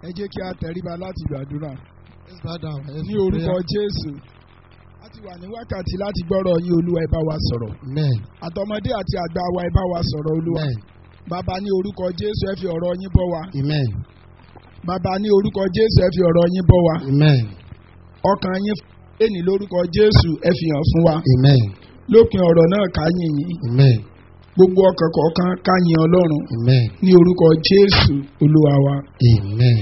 ẹ jẹ́ kí a tẹríba láti gbàdúrà Let's bow down. Let's ní pray. orúkọ jésù a ti wà ní wákàtí láti gbọ́rọ̀ yín olúwa ẹ bá wa sọ̀rọ̀ Amen. àtọmọdé àti àgbà wa ẹ bá wa sọ̀rọ̀ olúwa Amen. bàbá ní orúkọ jésù ẹ fi ọ̀rọ̀ yín bọ́ wa Amen. bàbá ní orúkọ jésù ẹ fi ọ̀rọ̀ yín bọ́ wa Amen. ọkàn yín ẹni lórúkọ jésù ẹ fi hàn fún wa Amen. lópin ọ̀rọ̀ náà ká yìn yín Amen. gbogbo ọkàn kọ̀ọ̀kan ká yìn ọlọ́run Amen. ní orúkọ jésù olúwa wa. Amen.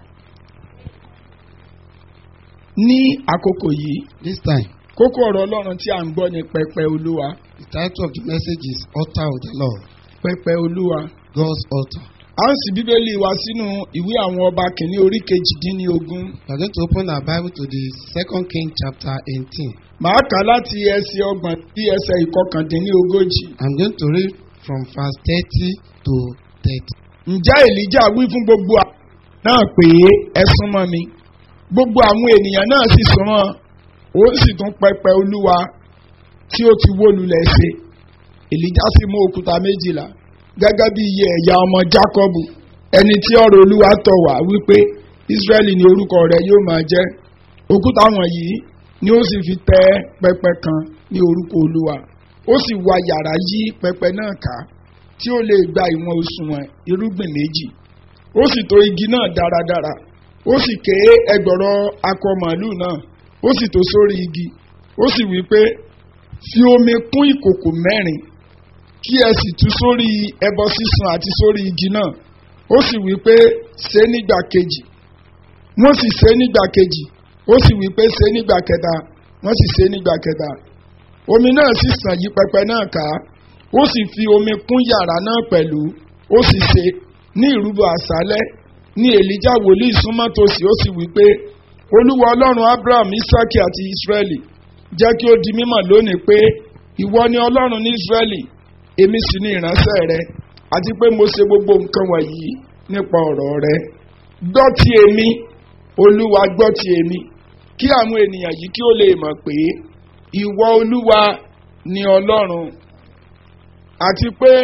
ní àkókò yìí This time, kókó ọ̀rọ̀ ọlọ́run tí a ń gbọ́ ni pẹpẹ olúwa the title of the message is Altar of the Lord. pẹpẹ olúwa. God's altar. a ń sì bíbélì wa sínú ìwé àwọn ọba kìíní orí kejìdínlógún We are going to open our Bible to the Second King chapter 18. màá kà á láti ẹsẹ̀ ọgbọ̀n sí ẹsẹ̀ ìkọkàndínlógójì. I'm going to read from verse 30 to 30. ǹjẹ́ èlíjà wí fún gbogbo àwọn náà pé ẹ súnmọ́ mi gbogbo àwọn ènìyàn náà sì súnmọ́ ó sì tún pẹpẹ olúwa tí ó ti wó lulẹ̀ ṣe èlíjà sì mú òkúta méjìlá gẹ́gẹ́ bí iye ẹ̀yà ọmọ jákọ́bù ẹni tí ọ̀rọ̀ olúwa tọ̀ wá wípé ísírẹ́lì ni orúkọ rẹ̀ yóò máa jẹ́ òkúta wọ̀nyí ni ó sì fi tẹ́ pẹpẹ kan ní orúkọ olúwa ó sì wá yàrá yí pẹpẹ náà ká tí ó lè gba ìwọ̀n òṣùwọ̀n irúgbìn méjì ó sì tò igi náà dáradára ó sì ké ẹgbọ̀rọ̀ akọ màálù náà ó sì tò sórí igi ó sì wí pé fi omi kún ìkòkò mẹ́rin kí ẹ sì tú sórí ẹbọ sísun àti sórí igi náà ó sì wí pé ṣe é nígbà kejì wọ́n sì ṣe é nígbà kejì ó sì wí pé ṣe é nígbà kẹta wọ́n sì ṣe é nígbà kẹta omi náà sì sàn yí pẹpẹ náà ká ó sì fi omi kún yàrá náà pẹ̀lú ó sì ṣe ní ìrúbọ àṣálẹ́ ní èlíjà wòlíì súnmọ́ tòsí ó sì wí pé olúwa ọlọ́run abraham isaki àti israẹli jẹ́ kí ó di mímọ̀ lónìí pé ìwọ ni ọlọ́run ní israẹli èmi sì ni ìránṣẹ́ rẹ àti pé mo ṣe gbogbo nǹkan wọ̀nyí nípa ọ̀rọ̀ rẹ gbọ́ ti èmi olúwa gbọ́ ti èmi kí àwọn ènìyàn yìí kí ó lè mọ̀ pé ìwọ olúwa ni ọlọ́run àti pé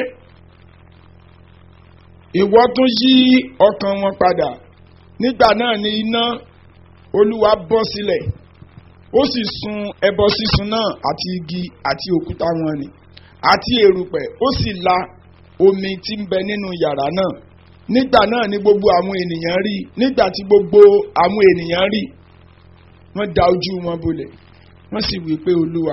ìwọ tún yí ọkàn wọn padà nígbà náà ni iná olúwa bọ́ sílẹ̀ ó sì sun ẹbọ sísun náà àti igi àti òkúta wọn ni àti èrùpẹ̀ ó sì la omi tí ń bẹ nínú yàrá náà nígbà náà ni gbogbo àwọn ènìyàn rí nígbà tí gbogbo àwọn ènìyàn rí wọ́n da ojú wọn bolẹ̀ wọ́n sì wí pé olúwa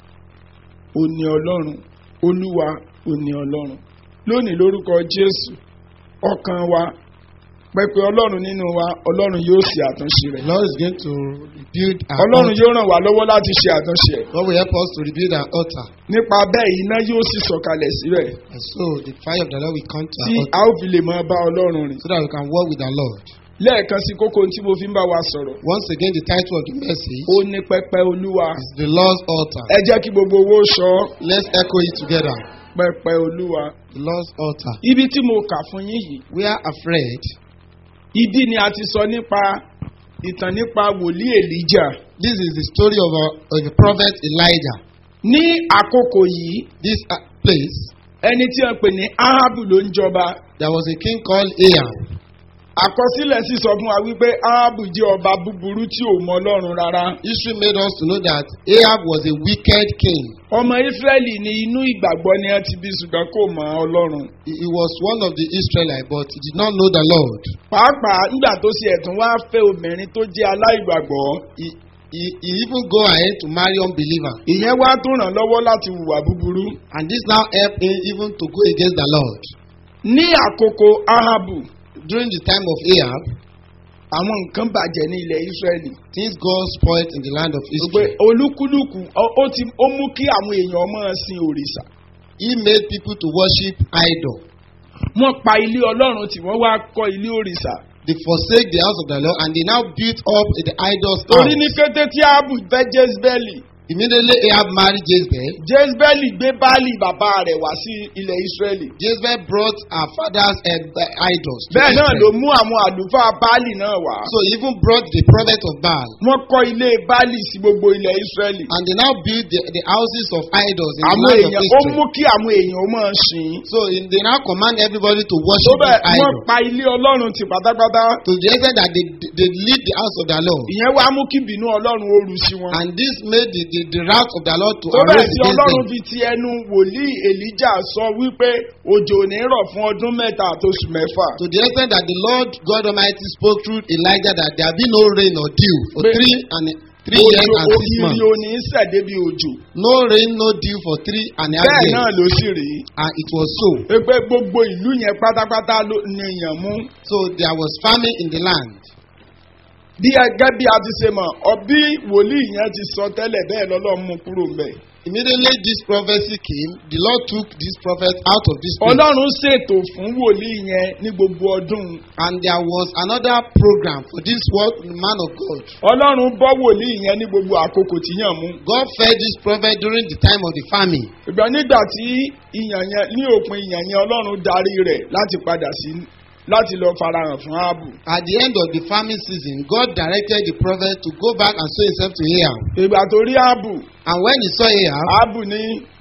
ò ní ọlọ́run olúwa ò ní ọlọ́run lónìí lórúkọ jésù ọkàn wa pẹpẹ ọlọ́run nínú wa ọlọ́run yóò ṣe àtúnṣe The rẹ̀ Lord is going to rebuild our ọlọ́run altar. yóò ràn wá lọ́wọ́ láti ṣe àtúnṣe ẹ̀ God will help us to rebuild our altar. nípa bẹ́ẹ̀ iná yóò sì sọ̀kalẹ̀ síbẹ̀ And so the fire of the Lord will come to tí our a altar ó fi lè máa bá ọlọ́run rìn so that we can walk with our Lord. lẹ́ẹ̀kan sí kókó tí mo fi ń bá wa sọ̀rọ̀ Once again, the title of the message ó ní pẹpẹ olúwa is the Lord's altar. ẹ jẹ́ kí gbogbo owó sọ Let's echo it together. pẹpẹ olúwa The Lord's altar. ibi tí mo kà fún yín yìí We are afraid. ibi ni a ti sọ nípa ìtàn nípa wòlíì èlíjà This is the story of, a, of the prophet Elijah. ní àkókò yìí This uh, place, ẹni tí a pè ní ahabu ló ń jọba there was a king called Ahab. àkọsílẹ̀ sì sọ fún wa wípé ahabu jẹ́ ọba búburú tí ò mọ ọlọ́run rárá History made us to know that Ahab was a wicked king. ọmọ israẹli ní inú ìgbàgbọ́ ni a ti bí ṣùgbọ́n kò mọ ọlọ́run He, he was one of the Israelites, but he did not know the Lord. pàápàá nígbà tó ṣe ẹ̀tún wá fẹ́ obìnrin tó jẹ́ aláìgbàgbọ́ He, he, he even go ahead to marry unbeliever. ìyẹn wá tó ràn lọ́wọ́ láti hùwà búburú And this now helped him even to go against the Lord. ní àkókò ahabu During the time of Ahab, àwọn nǹkan bàjẹ́ ní ilẹ̀ israẹli things got spoiled in the land of pé Israel. olúkúlùkù ó- ó ti ó mú kí àwọn èèyàn máa sin òrìṣà He made people to worship idol. wọ́n pa ilé ọlọ́run tí wọ́n wá kọ́ ilé òrìṣà They forsake the house of the Lord and they now built up the idols torí ní house. kété tí ahabu fẹ́ jezebeli Immediately Ahab married Jezebel. jezebeli gbé baálì bàbá rẹ̀ wá sí ilẹ̀ israẹli. Jezebel brought her father's uh, idols. to bẹ́ẹ̀ náà Israel. ló mú àwọn àlùfáà baálì náà wá. So he even brought the prophet of Baal. wọ́n kọ́ ilé baálì sí gbogbo ilẹ̀ israẹli. And they now built the, the houses of idols in the àwọn land of èèyàn ó Israel. mú kí àwọn èèyàn ó máa sìn. So in, they now command everybody to tó worship bẹ́ẹ̀ this wọ́n idol. pa ilé ọlọ́run ti pátápátá. To the extent that they, they lead the house of the Lord. ìyẹn wá mú kí bínú ọlọ́run ó ru sí wọn. And this made the, the, the wrath of the Lord to tó bẹ́ẹ̀ arise tí against ọlọ́run them. fi ti ẹnu wòlíì èlíjà sọ wípé òjò ò ní rọ̀ fún ọdún mẹ́ta àtòṣù mẹ́fà. To the extent that the Lord God Almighty spoke through Elijah that there be no rain or dew for Pé- three and three years òjò and six ògiri months. ò ní sẹ̀dé bí òjò. No rain, no dew for three and a half bẹ́ẹ̀ náà years. ló sì rí. And it was so. pé gbogbo ìlú yẹn pátápátá ló ní èèyàn mú. So there was famine in the land. bí ẹgẹ́ bí a ti ṣe mọ̀ ọbí wòlíì yẹn ti sọ tẹ́lẹ̀ bẹ́ẹ̀ lọ́lọ́run mú kúrò mbẹ̀. Immediately this prophecy came, the Lord took this prophet out of this place. ọlọ́run ṣètò fún wòlíì yẹn ní gbogbo ọdún. And there was another program for this word, man of God. ọlọ́run bọ́ wòlíì yẹn ní gbogbo àkókò tí yàn mú. God fed this prophet during the time of the famine. ìgbà nígbà tí ìyàn yẹn ní òpin ìyàn yẹn ọlọ́run darí rẹ̀ láti padà sí láti lọ farahàn fún ààbò. At the end of the famine season, God directed the prophet to go back and show himself to Ahab. ìgbà tó rí ààbò And when he saw Ahab, ààbò ní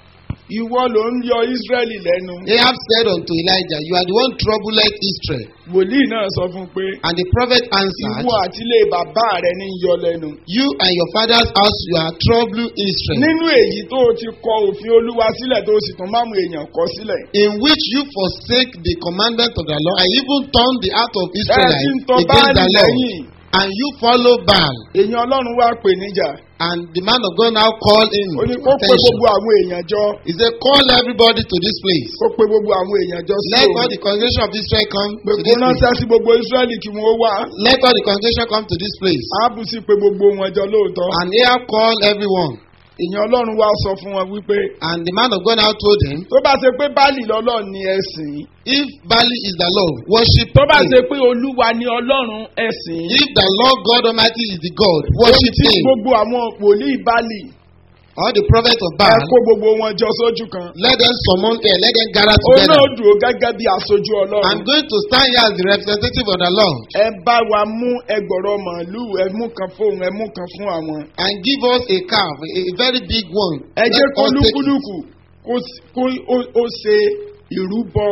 ìwọ ló ń yọ ísírẹ́lì lẹ́nu. Ahab said unto Elijah, You are the one troubled Israel. wòlíì náà sọ fún un pé And the prophet answered, ìwọ àti ilé bàbá rẹ ní yọ lẹ́nu. You and your father's house, you are troubling Israel. nínú èyí tó o ti kọ òfin olúwa sílẹ̀ tó o sì tún máàmù èèyàn kọ sílẹ̀. In which you forsake the commandment of the Lord, and even turn the heart of ẹ ti ń Israelites tọ́ against báàlì the Lord. lẹ́yìn. And you follow Baal. èèyàn ọlọ́run wá pè níjà. And the man of God now called him ó ní kó pe attention. gbogbo àwọn èèyàn jọ. He said, Call everybody to this place. kó pe gbogbo àwọn èèyàn jọ sí Let all òun. the congregation of Israel come pé to kó this place. ránṣẹ́ sí gbogbo ísírẹ́lì kí wọ́n wá. Let all the congregation come to this place. áàbù sì pe gbogbo wọn jọ lóòótọ́. And Ahab called everyone. èèyàn ọlọ́run wá sọ fún wọn wípé And the man of God now told him, tó bá ṣe pé báàlì lọ́lọ́run ni ẹ̀sìn. If Bali is the Lord, worship tó bá him. ṣe pé olúwa ni ọlọ́run ẹ̀sìn. If the Lord God Almighty is the God, ohun worship tí him. gbogbo àwọn wòlíì báàlì All the prophets of ẹ Baal, kó gbogbo wọn jọ sójú kan. let them summon here, let them gather òun together. náà dúró gẹ́gẹ́ bí aṣojú I'm ọlọ́run. going to stand here as the representative of the Lord ẹ bá wa mú ẹgbọ̀rọ̀ màálùú ẹ mú kan fóun ẹ mú kan fún àwọn. and give us a calf, a, a very big one. ẹ Let jẹ́ kó us take it. lúkúlùkù kó s- kó ó- ó ṣe ìrúbọ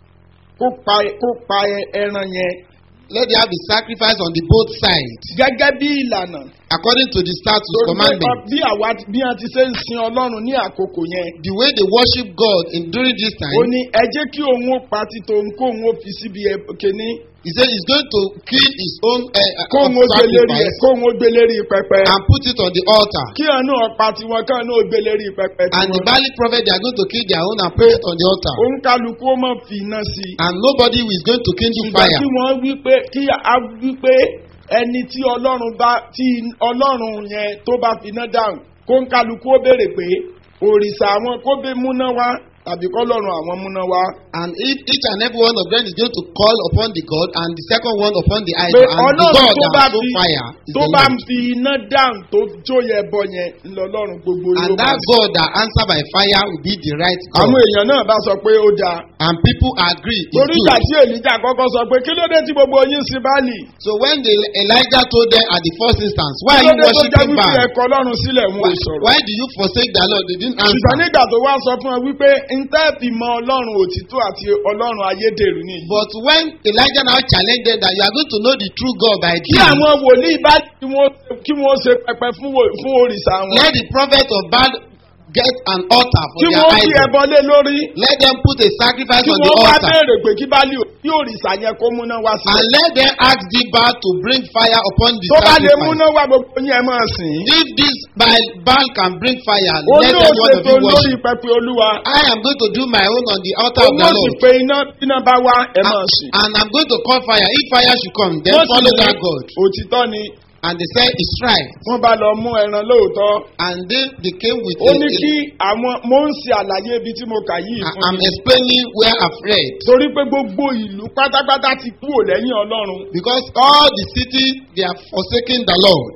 kó pa kó pa ẹ- ẹran yẹn Let there be sacrifice on the both sides gẹ́gẹ́ bí ìlànà. according to the status Torí pé commandment. bí àwa bí a ti ṣe ń sin ọlọ́run ní àkókò yẹn. The way they worship God in during this ó time, ní ẹ jẹ́ kí òun ó pa títò òun kó òun ó fi síbi ẹ kíní he said he's going to kill his own uh, kó uh, òun ó gbé lérí ẹ sacrifice kó òun ó gbé lérí pẹpẹ. and put it on the altar. kí àánú ọ̀pá tiwọn kí àánú ó gbé lérí pẹpẹ And the tiwọn. Bali prophet, they are going to kill their own and put it on the altar. òun kálukú ó mọ̀ fi iná sí i. And nobody is going to kindle ṣùgbọ́n fire. kí wọ́n wí pé kí a wí pé ẹni tí ọlọ́run bá tí ọlọ́run yẹn tó bá fi iná dáhùn kó ń kálukú ó béèrè pé òrìṣà àwọn kó bẹ múná wá tàbí kọ́lọ́run àwọn múná wá. And if each and every one of them is going to call upon the God, and the second one upon the pé idol, and the ọlọ́run God tó bá that has no fi fire is tó the bá Lord. fi iná dáhùn tó jóye ẹbọ yẹn ńlọlọ́run gbogbo And ló máa that sìn. God that answer by fire will be the right God. àwọn èèyàn náà bá sọ pé ó dáa And people agree it's torí ìgbà good. tí èlíjà kọ́kọ́ sọ pé kí ló dé tí gbogbo yín sí báàlì So when the Elijah told them at the first instance, why kí are ló you dé tó jẹ́ worshiping wípé Baal? ẹ̀kọ́ ọlọ́run sílẹ̀ wọn Why, ò sọ̀rọ̀. why do you forsake the Lord? They didn't ṣùgbọ́n answer. nígbà tó wá sọ fún ẹ wípé ntẹ́ fi mọ ọlọ́run òtítọ́ àti ọlọ́run ayédèrú nìyí. But when Elijah now challenged them that you are going to know the true God by kí this, àwọn wòlíì bá kí wọ́n kí wọ́n ṣe pẹpẹ fún wò- fún òrìṣà wọn. let the prophet of Baal get an altar for kí their wọ́n fi idol. ẹbọ lé lórí. Let them put a sacrifice kí on the wọ́n wá altar. béèrè pé kí báàlì kí òrìṣà yẹn kó múná wá sí. And let them ask the Baal to bring fire upon the tó bá lè sacrifice. múná wá gbogbo yẹn máa sìn. If this Baal, Baal can bring fire, ó let ní every one of òṣètò you lórí worship. pẹpẹ olúwa. I am going to do my own on the altar ó of ní the òsì Lord. pé iná iná bá wá ẹ máa sìn. And I'm going to call fire. If fire should come, then Wọ́n sì follow ní that God. òtítọ́ ni And they said, It's right. wọ́n bá lọ mú ẹran lóòótọ́. And they, they came with ó a- ní a- kí àwọn mo ń ṣe àlàyé ibi tí mo kà yìí I- fún I'm yín. explaining where I've read. torí pé gbogbo ìlú pátápátá ti kúrò lẹ́yìn ọlọ́run. Because all the city, they are forsaking the Lord.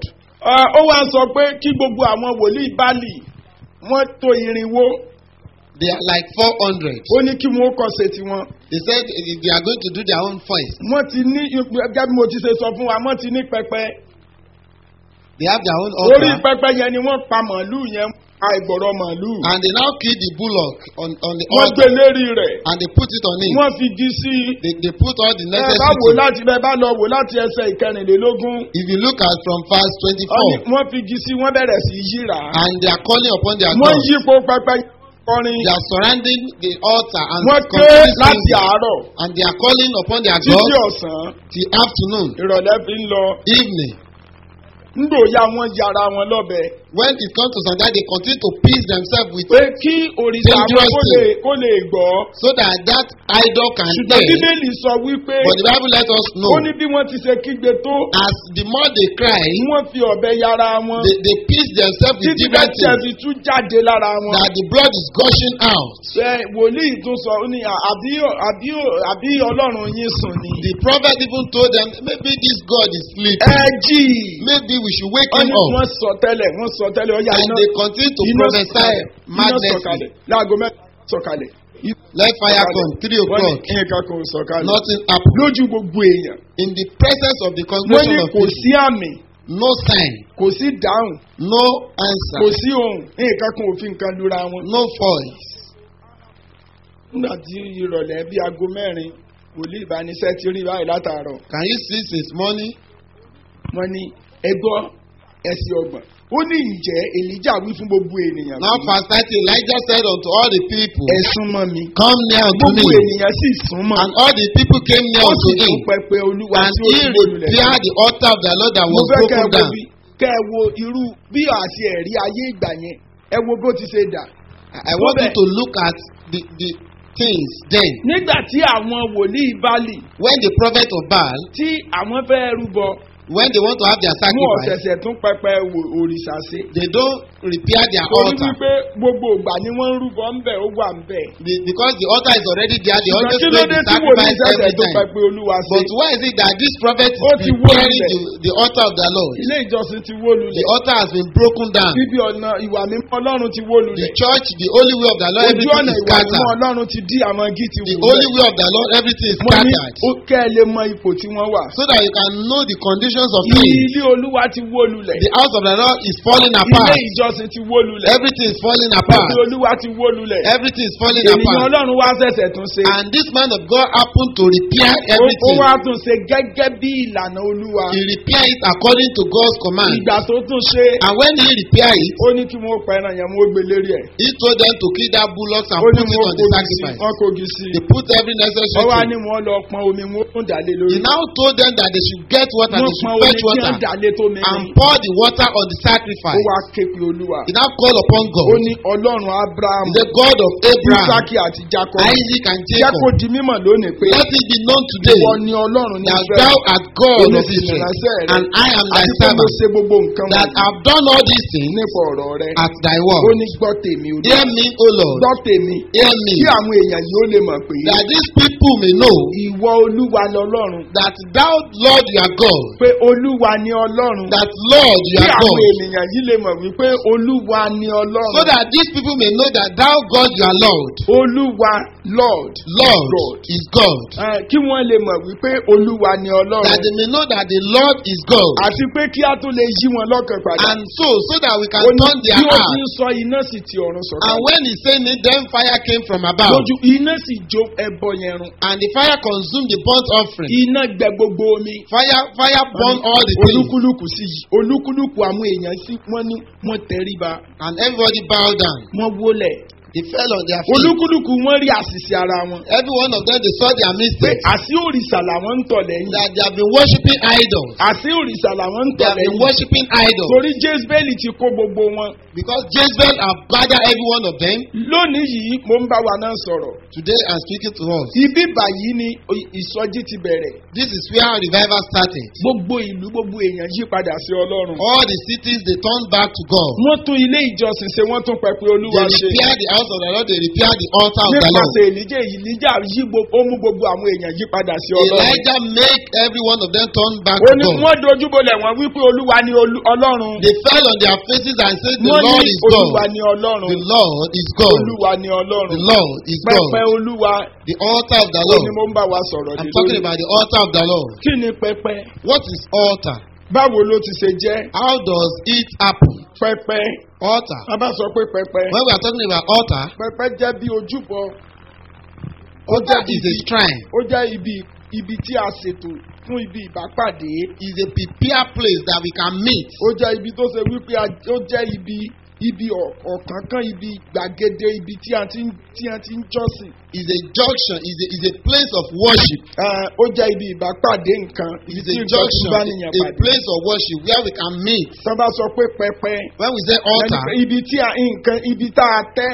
Ah, ó wá sọ pé kí gbogbo àwọn wòlíì báàlì wọ́n tó irinwó They are like 400. ó ní kí wọ́n kọ́ ṣe tiwọn. They said eh, they are going to do their own voice. wọ́n ti ní gẹ́gẹ́ bí mo ti ṣe sọ fún wa wọ́n ti ní pẹpẹ They have their own orí altar. pẹpẹ yẹn ni wọ́n pa màálù yẹn pa ìgbọ̀rọ̀ màálù And they now kill the bullock on, on the wọ́n gbé altar. lérí rẹ̀ And they put it on it. wọ́n fi di sí i. They, they put all the ẹ bá wò necessary. láti bẹ bá lọ wò láti ẹsẹ̀ ìkẹrìnlélógún If you look at from verse wọ́n ní 24, wọ́n fi di sí i wọ́n bẹ̀rẹ̀ sí í yíra and they are calling upon their wọ́n God. yípo pẹpẹ kọrin They are surrounding the altar and wọ́n ké continuing láti singing. àárọ̀ And they are calling upon their títí God ọ̀sán till afternoon, ìrọ̀lẹ́ fi ń lọ evening. ńgbò ya wọn yára wọn lọ́bẹ When it comes to Sunday, they continue to pierce themselves with pé kí òrìṣà wọn Dangerous kó lè kó lè gbọ́ so that that idol can ṣùgbọ́n hear. bíbélì sọ wípé But the Bible let us know ó ní bí wọ́n ti ṣe kígbe tó as the more they cry, wọ́n fi ọ̀bẹ yára wọn they, they pierce themselves with títí different bẹ́ẹ̀ things fi tún jáde lára wọn. that the blood is gushing out. ṣe wòlíì tún sọ ó ní àbí àbí àbí ọlọ́run yín sùn ni. The prophet even told them, maybe this God is sleeping. ẹ jí i. Maybe we should wake wọ́n him ní up. wọ́n sọ tẹ́lẹ̀ wọ́n sọ tẹ́lẹ̀ ọ̀yà And iná they continue to iná prophesy sọ̀kalẹ̀ iná madness. sọ̀kalẹ̀ láago mẹ́ta sọ̀kalẹ̀. Let fire come, three wọ́n ní o'clock. nǹkan kan ò sọ̀kalẹ̀. Nothing happened. lójú gbogbo èèyàn In the presence of the wọ́n congregation ní of kò people, sí àmì no sign, kò sí dáhùn no kò answer, sí ohun nǹkan kan ò fi nǹkan lura wọn. no voice. nígbà tí ìrọ̀lẹ́ bíi aago mẹ́rin wòlíì ìbánisẹ́ ti rí báyìí látàárọ̀ Can you see since morning? wọ́n ní ẹgbọ́ ẹsẹ̀ ọgbọ̀n ó ní ìjẹ́ èlíjà wí fún gbogbo ènìyàn Now, verse 30, Elijah said unto all the people, ẹ súnmọ́ mi Come near unto gbogbo me. ènìyàn sì súnmọ́ And all the people came near ó unto sì tún him. pẹpẹ olúwa And tí ó he ti gbólulẹ̀ repaired the altar of the Lord that mo was fẹ́ kẹ́ ẹ broken wo down. bí kẹ́ ẹ wo irú bí àti ẹ̀rí ayé ìgbà yẹn ẹ wo bó ti ṣe dà I I want you to look at the, the things then. nígbà tí àwọn wòlíì báàlì When the prophet of Baal, tí àwọn fẹ́ rúbọ when they want to have their mú sacrifice, ọ̀sẹ̀sẹ̀ tún pẹpẹ wò- òrìṣà ṣe they don't repair their torí altar. wípé gbogbo ìgbà ni wọ́n ń rúbọ ńbẹ̀ ó wà ńbẹ̀ Be- because the altar is already there, they ṣùgbọ́n always kí ló make dé the tí wòlíì sacrifice ṣẹ̀ṣẹ̀ every tó time. pẹpẹ olúwa ṣe But why is it that this prophet Ó is ti wó repairing lulẹ̀. the, the altar of the Lord? ilé ìjọsìn ti wó The lulẹ̀ altar has been broken down. bíbí ọ̀nà ìwà mímọ́ ọlọ́run ti wó The lulẹ̀ church, the holy way of the Lord, ojú everything ọ̀nà is ìwà mímọ́ scattered. ọlọ́run ti dí àwọn igi ti The wò holy lẹ̀ way of the Lord, everything is mo ní scattered. ó kẹ́ ẹ lè mọ ipò tí wọ́n wà So that you can know the conditions of things. ilé olúwa ti wó lulẹ̀ The house of the Lord is falling ilé apart. ìjọsìn ti wó lulẹ̀ Everything is falling ilé apart. olúwa ti wó lulẹ̀ Everything is falling ènìyàn apart. ọlọ́run wá ṣẹ̀ṣẹ̀ tún ṣe And this man of God happened to repair ó ó everything. wá tún ṣe gẹ́gẹ́ bí ìlànà olúwa He repaired it according to God's command. ìgbà tó tún ṣe And when he repaired it, ó ní kí wọ́n pa ẹran yẹn wọ́n gbé lérí ẹ̀ he told them to kill that bullock and ó ní put it wọ́n on the kogi sí sacrifice. wọ́n kogi sí They put every ó necessary wá thing. ní wọ́n lọ pọn omi wọ́n tún dàlé lórí He now told them that they should get water, wọ́n they pọn should omi fetch tí wọ́n water dàlé tó mi and ní pour the water on the ó sacrifice. wá ké pe olúwa He now called upon ó God. ní ọlọ́run abraham The God of Abraham, isaki àti jacob Isaac, and jẹ́ kó Jacob. di mímọ̀ lónìí pé Let it be known today ìwọ ni ọlọ́run ní that israẹli thou art God Èmi of sì Israel, nìránṣẹ́ rẹ. and I am thy àti pé mo servant, ṣe gbogbo nǹkan that wọ̀nyí have done all these things nípa ọ̀rọ̀ rẹ at thy ó word. ní gbọ́ tèmi olúwa Hear me, O Lord, gbọ́ tèmi hear me, kí àwọn èèyàn yìí ó lè mọ̀ pé that these people may know ìwọ olúwa ni ọlọ́run that thou, Lord, you are God, pé olúwa ni ọlọ́run that Lord, you kí are àwọn God, ènìyàn yìí lè mọ̀ wípé olúwa ni ọlọ́run so that these people may know that thou, God, you are Lord. olúwa lord Lord God. is God. Eh, kí wọ́n lè mọ̀ wípé olúwa ni That ọlọ́run they may know that the Lord is God. àti pé kí a tó lè yí wọn lọ́kàn padà And so, so that we can ó ní turn their bí ó ti heart. ń sọ iná sì ti ọ̀run And sọ̀kalẹ̀ when he said it, then fire came from above. lójú iná sì jó ẹbọ yẹn run And the fire consumed the burnt offering. iná gbẹ gbogbo omi Fire, fire burned all the things. olúkúlùkù sí yìí olúkúlùkù àwọn èèyàn sí wọ́n ní wọ́n tẹríba And everybody bowed down. wọ́n wólẹ̀ They fell on their feet. olúkúlùkù wọ́n rí àṣìṣe ara wọn Every one of them, they saw their pé mistakes. àṣì òrìṣà làwọn ń tọ̀ lẹ́yìn That they have been worshipping idols. àṣì òrìṣà làwọn ń They tọ̀ have been lẹ́yìn worshipping idols. torí jésbẹ́lì ti kó gbogbo wọn Because Jezebel have gathered every one of them. lónìí yìí mo ń bá wa náà sọ̀rọ̀ Today I'm speaking to us. ibi báyìí ni ìsọjí ti bẹ̀rẹ̀ This is where revival started. gbogbo ìlú gbogbo èèyàn yí padà sí ọlọ́run All the cities, they turned back to God. wọ́n tún ilé ìjọsìn ṣe wọ́n tún pẹpẹ They olúwa ṣe repaired the house of the Lord, they repair the altar of the Lord. nípasẹ̀ èlíjà èlíjà yí gbogbo ó mú gbogbo àwọn èèyàn yí padà sí ọlọ́run. Elijah make every one of them turn back ó to ní God. wọ́n dojúbolẹ̀ wọ́n wípé olúwa ni olú- ọlọ́run. They fell on their faces and said, The wọ́n Lord ní is olúwa God. ni ọlọ́run. The Lord is God. olúwa ni ọlọ́run. The Lord is pẹpẹ God. olúwa The altar of the ó ní Lord. mo ń bá wa sọ̀rọ̀ I'm lé talking lórí. about the altar of the Lord. kí ni pẹpẹ? What is altar? báwo ló ti ṣe jẹ́? How does it happen? pẹpẹ. Altar. a bá sọ pé pẹpẹ. When we are talking about altar, pẹpẹ jẹ́ bí ojúbọ. ó altar jẹ́ is a ibi shrine. ó jẹ́ ibi ibi tí a ṣètò fún ibi ìbápàdé. Is a prepared place that we can meet. ó jẹ́ ibi tó ṣe wípé a- ó jẹ́ ibi ibi ọ̀- ọ̀kánkán ibi gbàgede ibi tí a ti ń tí a ti ń jọ́sìn. Is a junction. Is a, is a place of worship. Eh, ó jẹ́ ibi ìbápàdé nǹkan ibi Is tí a nǹkan ti junction. bá nìyẹn A pàdé. place of worship where we can meet. tọ́ bá sọ pé pẹpẹ When we say altar, ẹni pé ibi tí a nǹkan ibi tá a tẹ́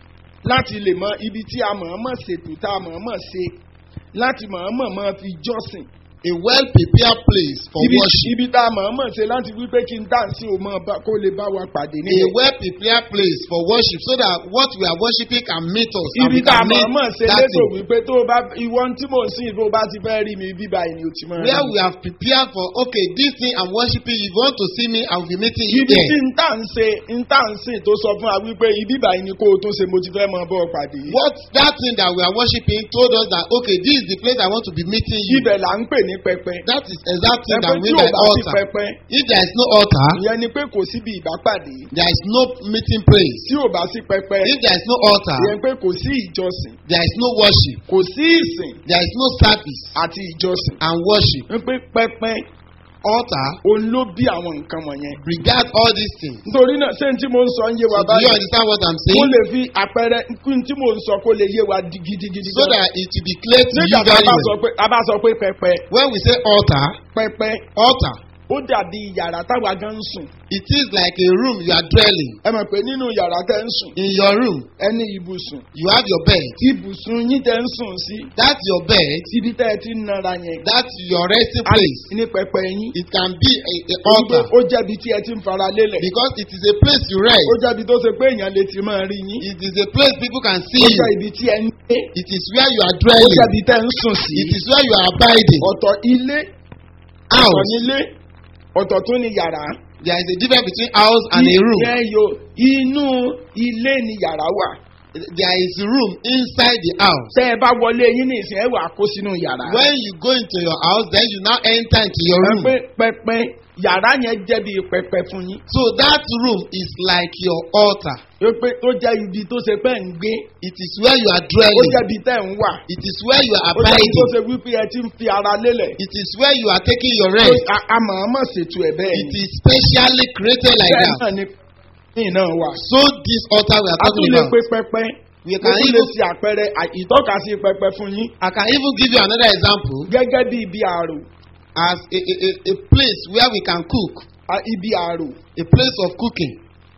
láti lè mọ ibi tí a mọ̀ọ́mọ̀ ṣètò tá a mọ̀ọ́mọ̀ ṣe láti mọ̀ọ́mọ̀ máa fi jọ́sìn. a well prepared place for ibi worship. ibi tá a mọ̀ọ́mọ̀ ṣe láti wípé kí n dáǹsì ò mọ̀ bá- kó lè bá wa pàdé A níbẹ̀. well prepared place for worship so that what we are worshiping can meet us and ibi we tá a can meet mọ̀ọ́mọ̀ ṣe that létò thing. wípé tó o bá ìwọ tí mò ń sìn tó o bá ti fẹ́ rí mi bíbá ẹni ò ti mọ̀ Where we have prepared for okay this thing I'm worshiping if you want to see me I will be meeting you ibi there. tí n tà ń ṣe n tà ń sìn tó sọ fún wa wípé ibi báyìí ni kó o tún ṣe mo ti fẹ́ mọ bọ́ ọ pàdé. What that thing that we are worshiping told us that okay this is the place I want to be meeting you. ibẹ̀ là ń pè ní pẹpẹ. That is exact thing that ẹgbẹ́ we tí mean ò by bá sí altar. pẹpẹ If there is no altar, ìyẹn ni pé kò síbi ìbápàdé. there is no meeting place. tí ò bá sí pẹpẹ If there is no altar, ìyẹn pé kò sí ìjọsìn there is no worship. kò sí ìsìn There is no service àti ìjọsìn. and worship. wípé pẹpẹ Altar òun ló bí àwọn nǹkan wọ̀nyẹn. regard all these things. nítorí náà ṣé n tí mo ń sọ ń yé wa So do you báyìí. understand what I'm mo saying? lè fi àpẹẹrẹ n tí mo ń sọ kó lè yé wa di- gidigidi. So that it will be clear to you nígbà tá a very bá sọ well. pé a bá sọ pé pẹpẹ When we say altar, pẹpẹ altar, ó dàbí yàrá táwa gan ń sùn. it is like a room you are dwelling. ẹ mọ̀ pé nínú yàrá tẹ́ ń sùn In your room, ẹni ibùsùn you have your bed. ibùsùn yín tẹ́ ń sùn sí That's your bed. ibi tẹ́ ẹ ti ń nara yẹn. That's your resting a lè place. ní pẹpẹ yín. It can be a, a Wípé altar ó jẹ́bi tí ẹ ti ń fara lélẹ̀. because it is a place you rest. ó jẹ́bi tó ṣe pé èèyàn lè ti máa rí yín. It is a place people can see ó you. jẹ́ ibi tí ẹ ń gbé. It is where you are ó dwelling. jẹ́bi tẹ́ ń sùn sí. It is where you are abiding. ọ̀tọ̀ ilé ọ̀tọ̀ House. nílé ọ̀tọ̀ tún ni yàrá. There is a difference between house and a room. ìyẹn yo inú ilé ni yàrá wà. There is a room inside the house. tẹ́ ẹ bá wọlé yín ní ìsìn ẹ wà kó sínú yàrá. When you go into your house, then you now enter into your ẹ room. pé pẹpẹ yàrá yẹn jẹ́ bí pẹpẹ fún yín. So that room is like your altar. ó pé tó jẹ́ ibi tó ṣe pé ń gbé. It is where you are ó dwelling. jẹ́ ibi tẹ́ ń wà. It is where you are ó jẹ́ ibi tó abiding. ṣe wípé ẹ ti ń fi ara lélẹ̀. It is where you are taking your rest. A- a mọ̀ọ́mọ̀ ṣètò ẹ̀ bẹ́ẹ̀ It ni. is specially created like bẹ́ẹ̀ that. náà ni ní náà wà. So this altar we are a tún talking lè about. pe pẹpẹ. We ó can tún lè even ṣe àpẹẹrẹ à- ìtọ́kasí pẹpẹ fún yín. I can even give you another example gẹ́gẹ́ bí ibi àrò. as a, a, a, a place where we can cook, a- ibi àrò. a place of cooking,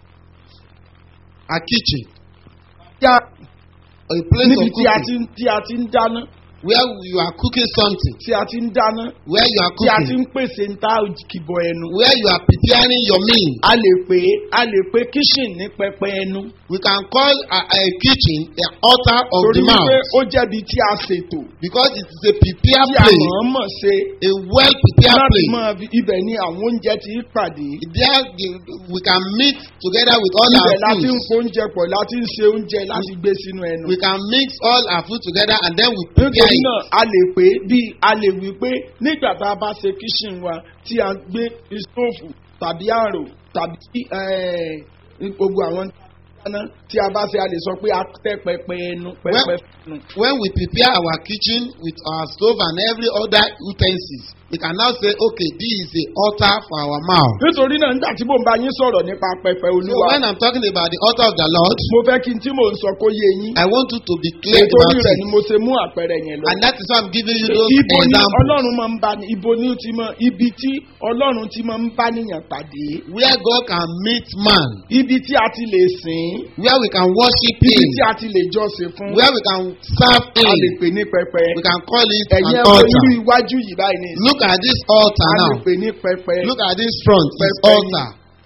a kitchen, Yá a place níbi of tí a cooking ti ń tí a ti ń dáná. where you are cooking something, tí a ti ń dáná. where you are tí a ti cooking, ń pèsè ń tá kìbọ̀ ẹnu. where you are preparing your meal. a lè pè é a lè pè kíṣìn ní pẹpẹ ẹnu. We can call a, a kitchen the altar of torí the wípé mouth ó jẹ́bi tí a ṣètò. because it is a prepared tí a place, mọ̀ọ́mọ̀ ṣe. a well prepared láti place. máa fi ibẹ̀ ni àwọn oúnjẹ ti pàdé. There the- we can meet together with all ibẹ̀ our láti ń foods. kó oúnjẹ pọ̀ láti ń ṣe oúnjẹ láti gbé sínú ẹnu. We can mix all our food together and then we prepare nítorí it. náà a lè pè é bí a lè wí pé nígbà tá a bá ṣe kíṣìn wa tí a gbé istóòfù tàbí àrò tàbí eh, gbogbo àwọn dáná tí a bá ṣe a lè sọ pé a tẹ́ pẹpẹ ẹnu pẹpẹ ẹnu. When we prepare our kitchen with our stove and every other utensils, we can now say, okay, this is the altar for our mouth. nítorí náà nígbà tí mò ń bá yín sọ̀rọ̀ nípa pẹpẹ So olúwa when I'm talking about the altar of the Lord, mo fẹ́ kí n tí mò ń sọ kó yé yín. I want you to be clear nítorí about rẹ̀ ni it. mo ṣe mú àpẹẹrẹ yẹn lọ. And that is why I'm giving you those ibo ni examples. ọlọ́run máa ń bá ní ibo ni ó ti mọ ibi tí ọlọ́run ti máa ń bá níyàn pàdé Where God can meet man, ibi tí a ti lè sìn where we can worship ibi Him, tí a ti lè jọ́sìn fún where we can serve a lè Him. pè ní pẹpẹ We can call it ẹ̀yin an ẹ̀kọ́ irú altar. iwájú yìí báyìí ní Look at this altar a lè now. pè ní pẹpẹ Look at this front, this Pẹpẹ ni. altar.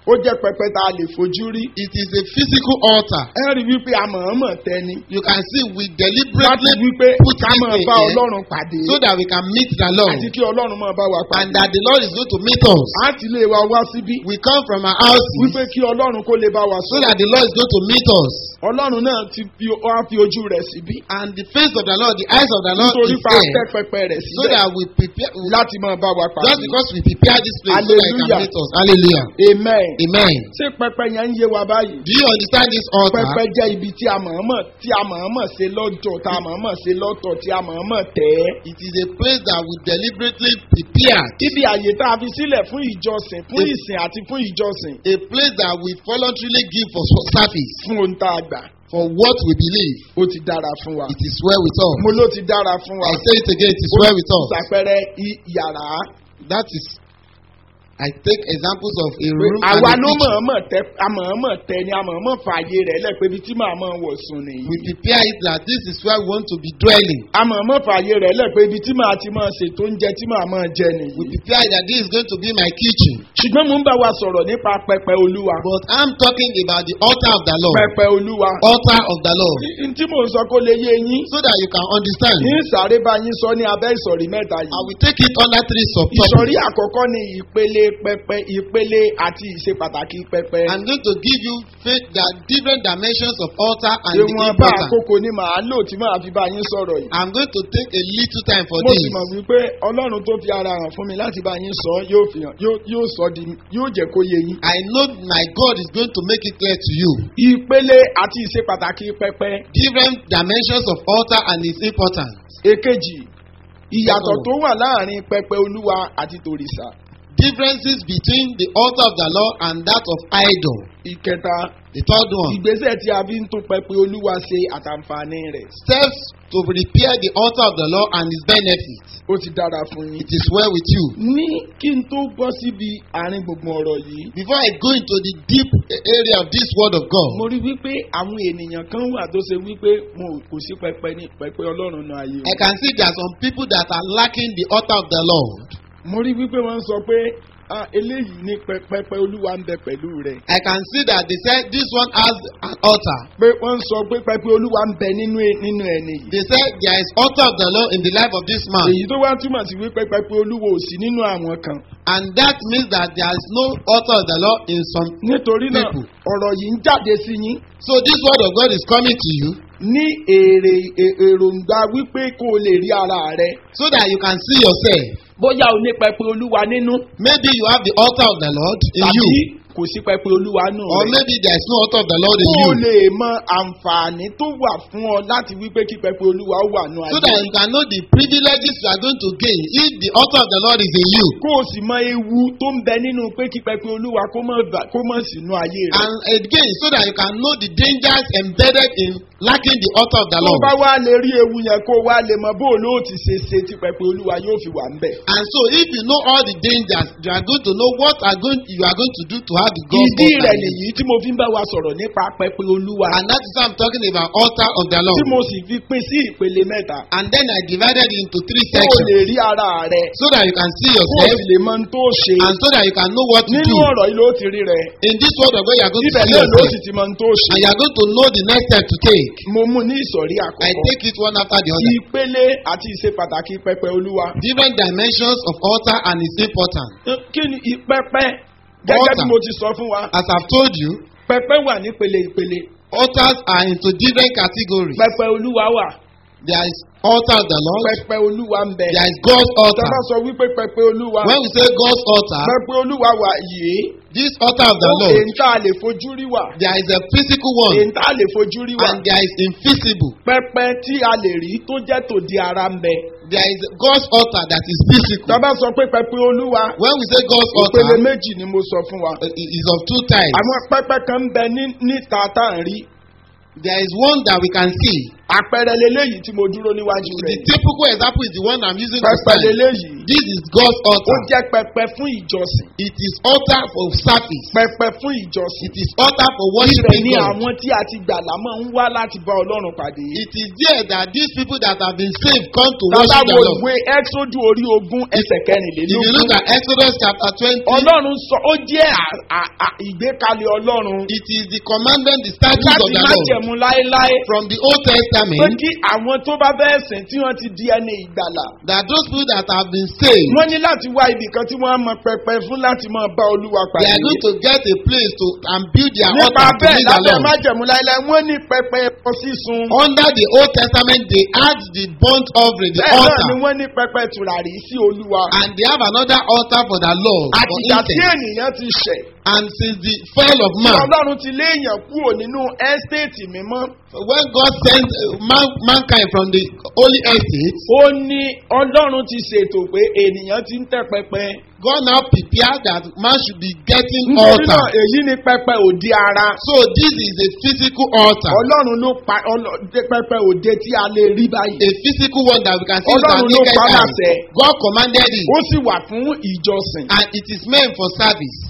ó jẹ́ pẹpẹ tá a lè fojú rí. It is a physical altar. ẹ rí wípé a mọ̀ọ́mọ̀ tẹni. You can see we láti deliberately wípé put ká this máa thing bá here ọlọ́run pàdé. so that we can meet the Lord àti kí ọlọ́run máa bá wa and pàdé. that the Lord is going to meet us. a ti lè wa wá síbí. We come from our houses wípé kí ọlọ́run kó lè bá wa so sọ. that the Lord is going to meet us. ọlọ́run náà ti fi wá fi ojú rẹ̀ síbí. And the face of the Lord, the eyes of the Lord nítorí is pa there tẹ́ pẹpẹ rẹ̀ so síbẹ̀ that we prepare. láti máa bá wa pàdé. Just because we prepare this place so that He Hallelujah. can meet us. Hallelujah. amen. Amen. ṣé pẹpẹ yẹn ń yé wa báyìí. Do you understand this altar? pẹpẹ jẹ́ ibi tí a mọ̀ọ́mọ̀ tí a mọ̀ọ́mọ̀ ṣe lọ́jọ́ tá a mọ̀ọ́mọ̀ ṣe lọ́tọ̀ tí a mọ̀ọ́mọ̀ tẹ̀ ẹ́. It is a place that we deliberately prepare. ibi àyè tá a fi sílẹ̀ fún ìjọsìn fún ìsìn àti fún ìjọsìn A place that we voluntarily give for service fún ohun tá a gbà for what we believe. ó ti dára fún wa. It is well with us. mo ló ti dára fún wa. I say it again, it is well with us. ṣàpẹrẹ i- yàrá. That is, I take examples of a pé room and àwa a ló kitchen. mọ̀ọ́mọ̀ tẹ a mọ̀ọ́mọ̀ tẹ ni a mọ̀ọ́mọ̀ fààyè rẹ̀ lẹ̀ pé ibi tí màá mọ̀ wọ̀ sùn nìyí. We prepare it that this is where we want to be dwelling. a mọ̀ọ́mọ̀ fààyè rẹ̀ lẹ̀ pé ibi tí màá ti máa ṣètò oúnjẹ tí màá máa jẹ We nìyí. prepare it that this is going to be my kitchen. ṣùgbọ́n mo ń bá wa sọ̀rọ̀ nípa pẹpẹ olúwa. But I'm talking about the altar of the Lord. pẹpẹ olúwa. Altar of the Lord. n tí mò ń sọ kó lè yé yín. So that you can understand. ní sáré bá yín sọ ní abẹ́ ìsọ̀rí mẹ́ta I yìí. will take it under three subtopics. ìsọ̀rí àkọ́kọ́ ni ìpele pẹpẹ ìpele àti ìṣe pàtàkì pẹpẹ. I'm going to give you faith that different dimensions of altar and the ìwọ̀n bá importance. àkókò ni màá lò tí màá fi bá yín sọ̀rọ̀ yìí. I'm going to take a little time for mo sì this. mọ̀ wípé ọlọ́run tó fi ara hàn fún mi láti bá yín sọ yóò fi hàn yóò yóò sọ di yóò jẹ́ kó yé yín. I know my God is going to make it clear to you. ìpele àti ìṣe pàtàkì pẹpẹ. Different dimensions of altar and its importance. èkejì ìyàtọ̀ tó wà láàrin pẹpẹ olúwa àti tòrìṣà. Differences between the altar of the Lord and that of idol. ìkẹta The third one. ìgbésẹ̀ tí a fi ń tún pẹpẹ olúwa ṣe àtàǹfààní rẹ̀. Steps to prepare the altar of the Lord and its benefits. ó ti dára fún yín. It is well with you. ní kí n tó bọ́ síbi àárín gbùngbùn ọ̀rọ̀ yìí. Before I go into the deep area of this word of God, mo rí wípé àwọn ènìyàn kan wà tó ṣe wípé wọn ò- kò sí pẹpẹ ní pẹpẹ ọlọ́run náà ayé I wọn. can see there are some people that are lacking the altar of the Lord. mo rí wípé wọ́n sọ pé "Ah, eléyìí ní pẹ- pẹpẹ olúwa ń bẹ pẹ̀lú rẹ̀. I can see that they said this one has an altar. pé wọ́n sọ pé pẹpẹ olúwa ń bẹ nínú ẹ- nínú ẹni yìí. They said there is altar of the Lord in the life of this man. èyí tó wá túmọ̀ sí wípé pẹpẹ olúwa ò sí nínú àwọn kan. And that means that there is no altar of the Lord in some. nítorí náà People. ọ̀rọ̀ yìí ń jáde sí yín So this word of God is coming to you ní èrè è- èròǹgbà wípé kó o lè rí ara rẹ. so that you can see yourself. bóyá o ní pẹpẹ olúwa nínú Maybe you have the altar of the Lord in tàbí you. kò sí pẹpẹ olúwa nù Or rẹ. maybe there is no altar of the Lord in kó o you. lè mọ àǹfààní tó wà fún ọ láti wípé kí pẹpẹ olúwa ó wà nù So that ayé. you can know the privileges you are going to gain if the altar of the Lord is in you. kó o sì mọ ewu tó ń bẹ nínú pé kí pẹpẹ olúwa kó mọ̀ bà- kó mọ̀ sínú ayé rẹ. And again, so that you can know the dangers embedded in lacking the altar of the tó o Lord. bá wá lè rí ewu yẹn kó o wá lè mọ bó o lóò ti ṣe ṣe tí pẹpẹ olúwa yóò fi wà ń bẹ̀. And so, if you know all the dangers, you are going to know what are going you are going to do to have the God ìdí altar. rẹ̀ nìyí tí mo fi ń bá wa sọ̀rọ̀ nípa pẹpẹ olúwa. And that is why I'm talking about altar of the tí Lord. mo sì fi pín sí ìpele mẹ́ta. And then I divided it into three kó o sections lè rí ara rẹ. so that you can see kó o yourself sì lè mọ ohun tó ṣe. and so that you can know what to nínú do. ọ̀rọ̀ yìí ló ti rí rẹ. In this word of God, you are going to ibẹ̀ see náà ló yourself sì ti mọ ohun tó ṣe. and you are going to know the next step to take. mo mú ní ìsọ̀rí I àkọ́kọ́. take it one after the other. ìpele àti ìṣe pàtàkì pẹpẹ olúwa. Different dimensions of altar and its importance. kí ni ìpẹpẹ gẹ́gẹ́ bí Altar. mo ti sọ fún wa As I've told you, pẹpẹ wà nípele ìpele altars are into different categories. pẹpẹ olúwa wà There is altar of the Lord. pẹpẹ olúwa ń bẹ. There is God's altar. tọ́lá sọ wípé pẹpẹ olúwa When we say God's altar, pẹpẹ olúwa wà yìí this altar of the ó Lord, èyí tá a lè fojú rí wà there is a physical one èyí tá a lè fojú rí wà and there is invisible. pẹpẹ tí a lè rí tó jẹ́ tòde ara ń bẹ. There is God's altar that is physical. tọ́lá sọ pé pẹpẹ olúwa When we say God's ìpele altar, méjì ni mo sọ fún wa. uh, it is of two types. àwọn pẹpẹ kan ń bẹ ní- níta tá à ń rí There is one that we can see. àpẹẹrẹ leléyìí tí mo dúró níwájú The rẹ̀ typical example is the one I'm using to pẹpẹ stand. leléyìí this is God's ó altar. jẹ́ pẹpẹ fún ìjọsìn It is altar for service. pẹpẹ fún ìjọsìn It is altar for ibẹ̀ worshiping ni God. àwọn tí a ti gbàlà máa ń wá láti bá ọlọ́run pàdé. It is there that these people that have been saved come to bàbá worship the wo Lord. ìwé ẹ́xódù orí ogún ẹsẹ̀ If you look kẹrìnlélógún. at Exodus chapter twenty, ọlọ́run sọ ó jẹ́ à- à- à- ìgbékalẹ̀ ọlọ́run it is the commandment, the statutes of láti the má Lord jẹ̀mú láéláé from the Old pé Testament kí àwọn tó bá bẹ́ẹ̀ sìn tí wọ́n ti di ẹni ìgbàlà. that those people that have been saved, wọ́n ní láti wá ibì kan tí wọ́n á mọ pẹpẹ fún láti máa bá olúwa they pàdé. are going to get a place to and build their nípa altar to bẹ́ẹ̀ meet the lábẹ́ Lord. má jẹ̀mú láéláé wọ́n ní pẹpẹ ẹbọ sísun. Under the Old Testament, they add the burnt offering, the bẹ́ẹ̀ náà ni altar, wọ́n ní pẹpẹ tùràrí sí olúwa. and they have another altar for the Lord, for àtìgbà tí incense. ènìyàn ti ṣẹ̀. And since the fall of tí man, ọlọ́run ti léèyàn kúrò nínú ẹ́stéètì mímọ́. when God sent uh, man, mankind from the holy estate, ó ní ọlọ́run ti ṣètò pé ènìyàn ti ń tẹ́ pẹpẹ. God now prepared that man should be getting nítorí náà altar. èyí ni pẹpẹ òde ara. So this is a physical altar, ọlọ́run ló pa ọlọ́- dé pẹpẹ òde tí a lè rí báyìí. a physical one that we can see with our Ọlọ́run ló naked pa eye. láṣẹ. God commanded it, ó sì wà fún ìjọsìn. and it is meant for service.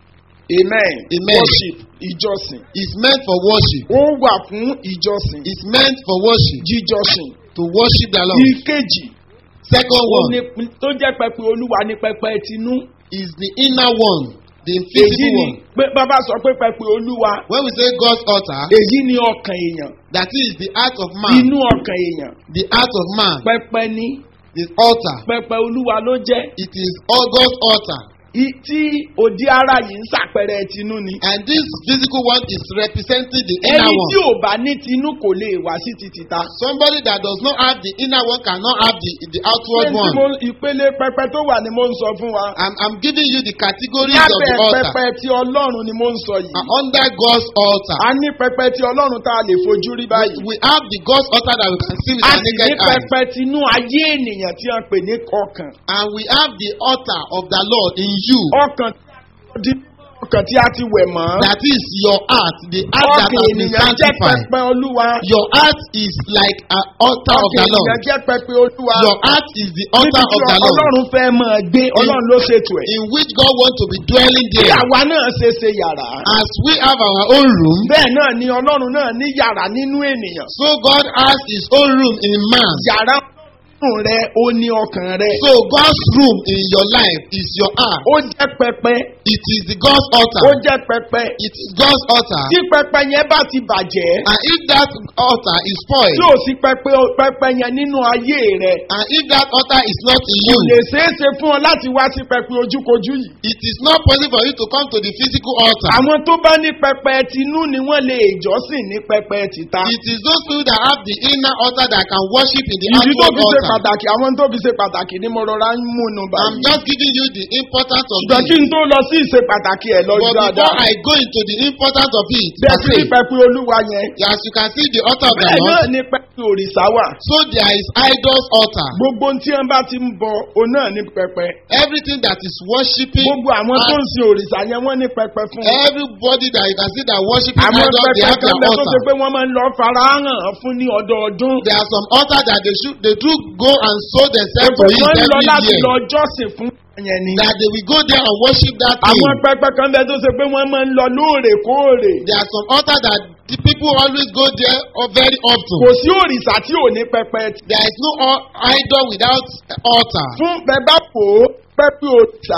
amen. Amen. worship ìjọsìn. It's meant for worship. ó wà fún ìjọsìn. It's meant for worship, jíjọsìn. to worship the Lord. ìkejì Second ó one ní tó jẹ́ pẹpẹ olúwa ní pẹpẹ tinú. is the inner one, the èyí physical ni one. pé bàbá sọ pé pẹpẹ olúwa When we say God's altar, èyí ni ọkàn èèyàn that is the heart of man, inú ọkàn èèyàn the heart of man, pẹpẹ ní the altar. pẹpẹ olúwa ló jẹ́ It is all God's altar. I- tí òdi ara yìí ń ṣàpẹrẹ tinú ni. And this physical one is representing the inner ẹni tí one. ò bá ní tinú kò lè wá sí ti tìta. Somebody that does not have the inner one cannot have the, the outward Ṣé tí one. mo- ìpele pẹpẹ tó wà ni mo ń sọ fún wa. I'm, I'm giving you the categories of the lábẹ́ altar. pẹpẹ tí ọlọ́run ni mo ń sọ yìí. And under God's altar, a ní pẹpẹ tí ọlọ́run tá a lè fojú rí báyìí. we have the God's altar that we can see with a our sì ní naked eye. pẹpẹ tinú ayé ènìyàn tí a pè ní ọkàn. And we have the altar of the Lord in you. ọkàn tí ọkàn tí a ti wẹ̀ mọ́. That is your heart, the heart that ọkàn has been ènìyàn jẹ́ sanctified. pẹpẹ olúwa. Your heart is like an altar of ọkàn the ènìyàn Lord. jẹ́ pẹpẹ olúwa. Your heart is the níbi altar tí of the Lord, ọlọ́run fẹ́ máa gbé ọlọ́run ló ṣètò ẹ̀. in which God wants to be dwelling bí there. àwa náà ṣe ṣe yàrá. As we have our own room, bẹ́ẹ̀ náà ni ọlọ́run náà ní yàrá nínú ènìyàn. so God has His own room in man. yàrá ọlọ́run rẹ ó ní ọkàn rẹ. So God's room in your life is your heart. ó jẹ́ pẹpẹ. It is the God's ó altar. jẹ́ pẹpẹ. It is God's altar. tí pẹpẹ yẹn bá ti bàjẹ́. And if that altar is spoiled, tí ò sí pẹpẹ pẹpẹ yẹn nínú ayé rẹ. and if that altar is not in kò lè you, ṣeé ṣe fún ọ láti wá sí pẹpẹ ojúkojú yìí. it is not possible for you to come to the physical altar. àwọn tó bá ní pẹpẹ tinú ni wọ́n lè jọ́sìn ní pẹpẹ tìta. It is those people that have the inner altar that can worship in the ìdí tó outward fi ṣe altar. pàtàkì àwọn tó fi ṣe pàtàkì ni mo rọra ń múnu I'm báyìí. just giving you the importance of ṣùgbọ́n kí it. n tó lọ sí ìṣe pàtàkì ẹ̀ lọ But before dáadáa. I go into the importance of it, bẹ́ẹ̀ per sí ní se, pẹpẹ olúwa yẹn. as you can see the altar of the bẹ́ẹ̀ náà Lord, ni pẹpẹ òrìṣà wà. so there is idol's altar. gbogbo tí wọn bá ti ń bọ òun náà ní pẹpẹ. Everything that is worshiping, gbogbo àwọn tó ń sin òrìṣà yẹn wọ́n ní pẹpẹ fún un. everybody that you can see that worshiping àwọn idols, they pẹpẹ have kan their bẹ tó ṣe altar. pé wọ́n máa ń lọ farahàn fún ní ọdọọdún. There are some altars that they should they do go and sow themselves to Pé it wọ́n ń lọ every láti year. lọ jọ́sìn fún yẹn ni. That they will go there and worship that thing. àwọn pẹpẹ kan bẹ tó ṣe pé wọ́n máa ń lọ lóòrèkóòrè. There are some altars that the people always go there or very often. kò sí òrìṣà tí ò ní pẹpẹ. There is no al- idol without altar. fún bẹbá pò ó pẹpẹ òrìṣà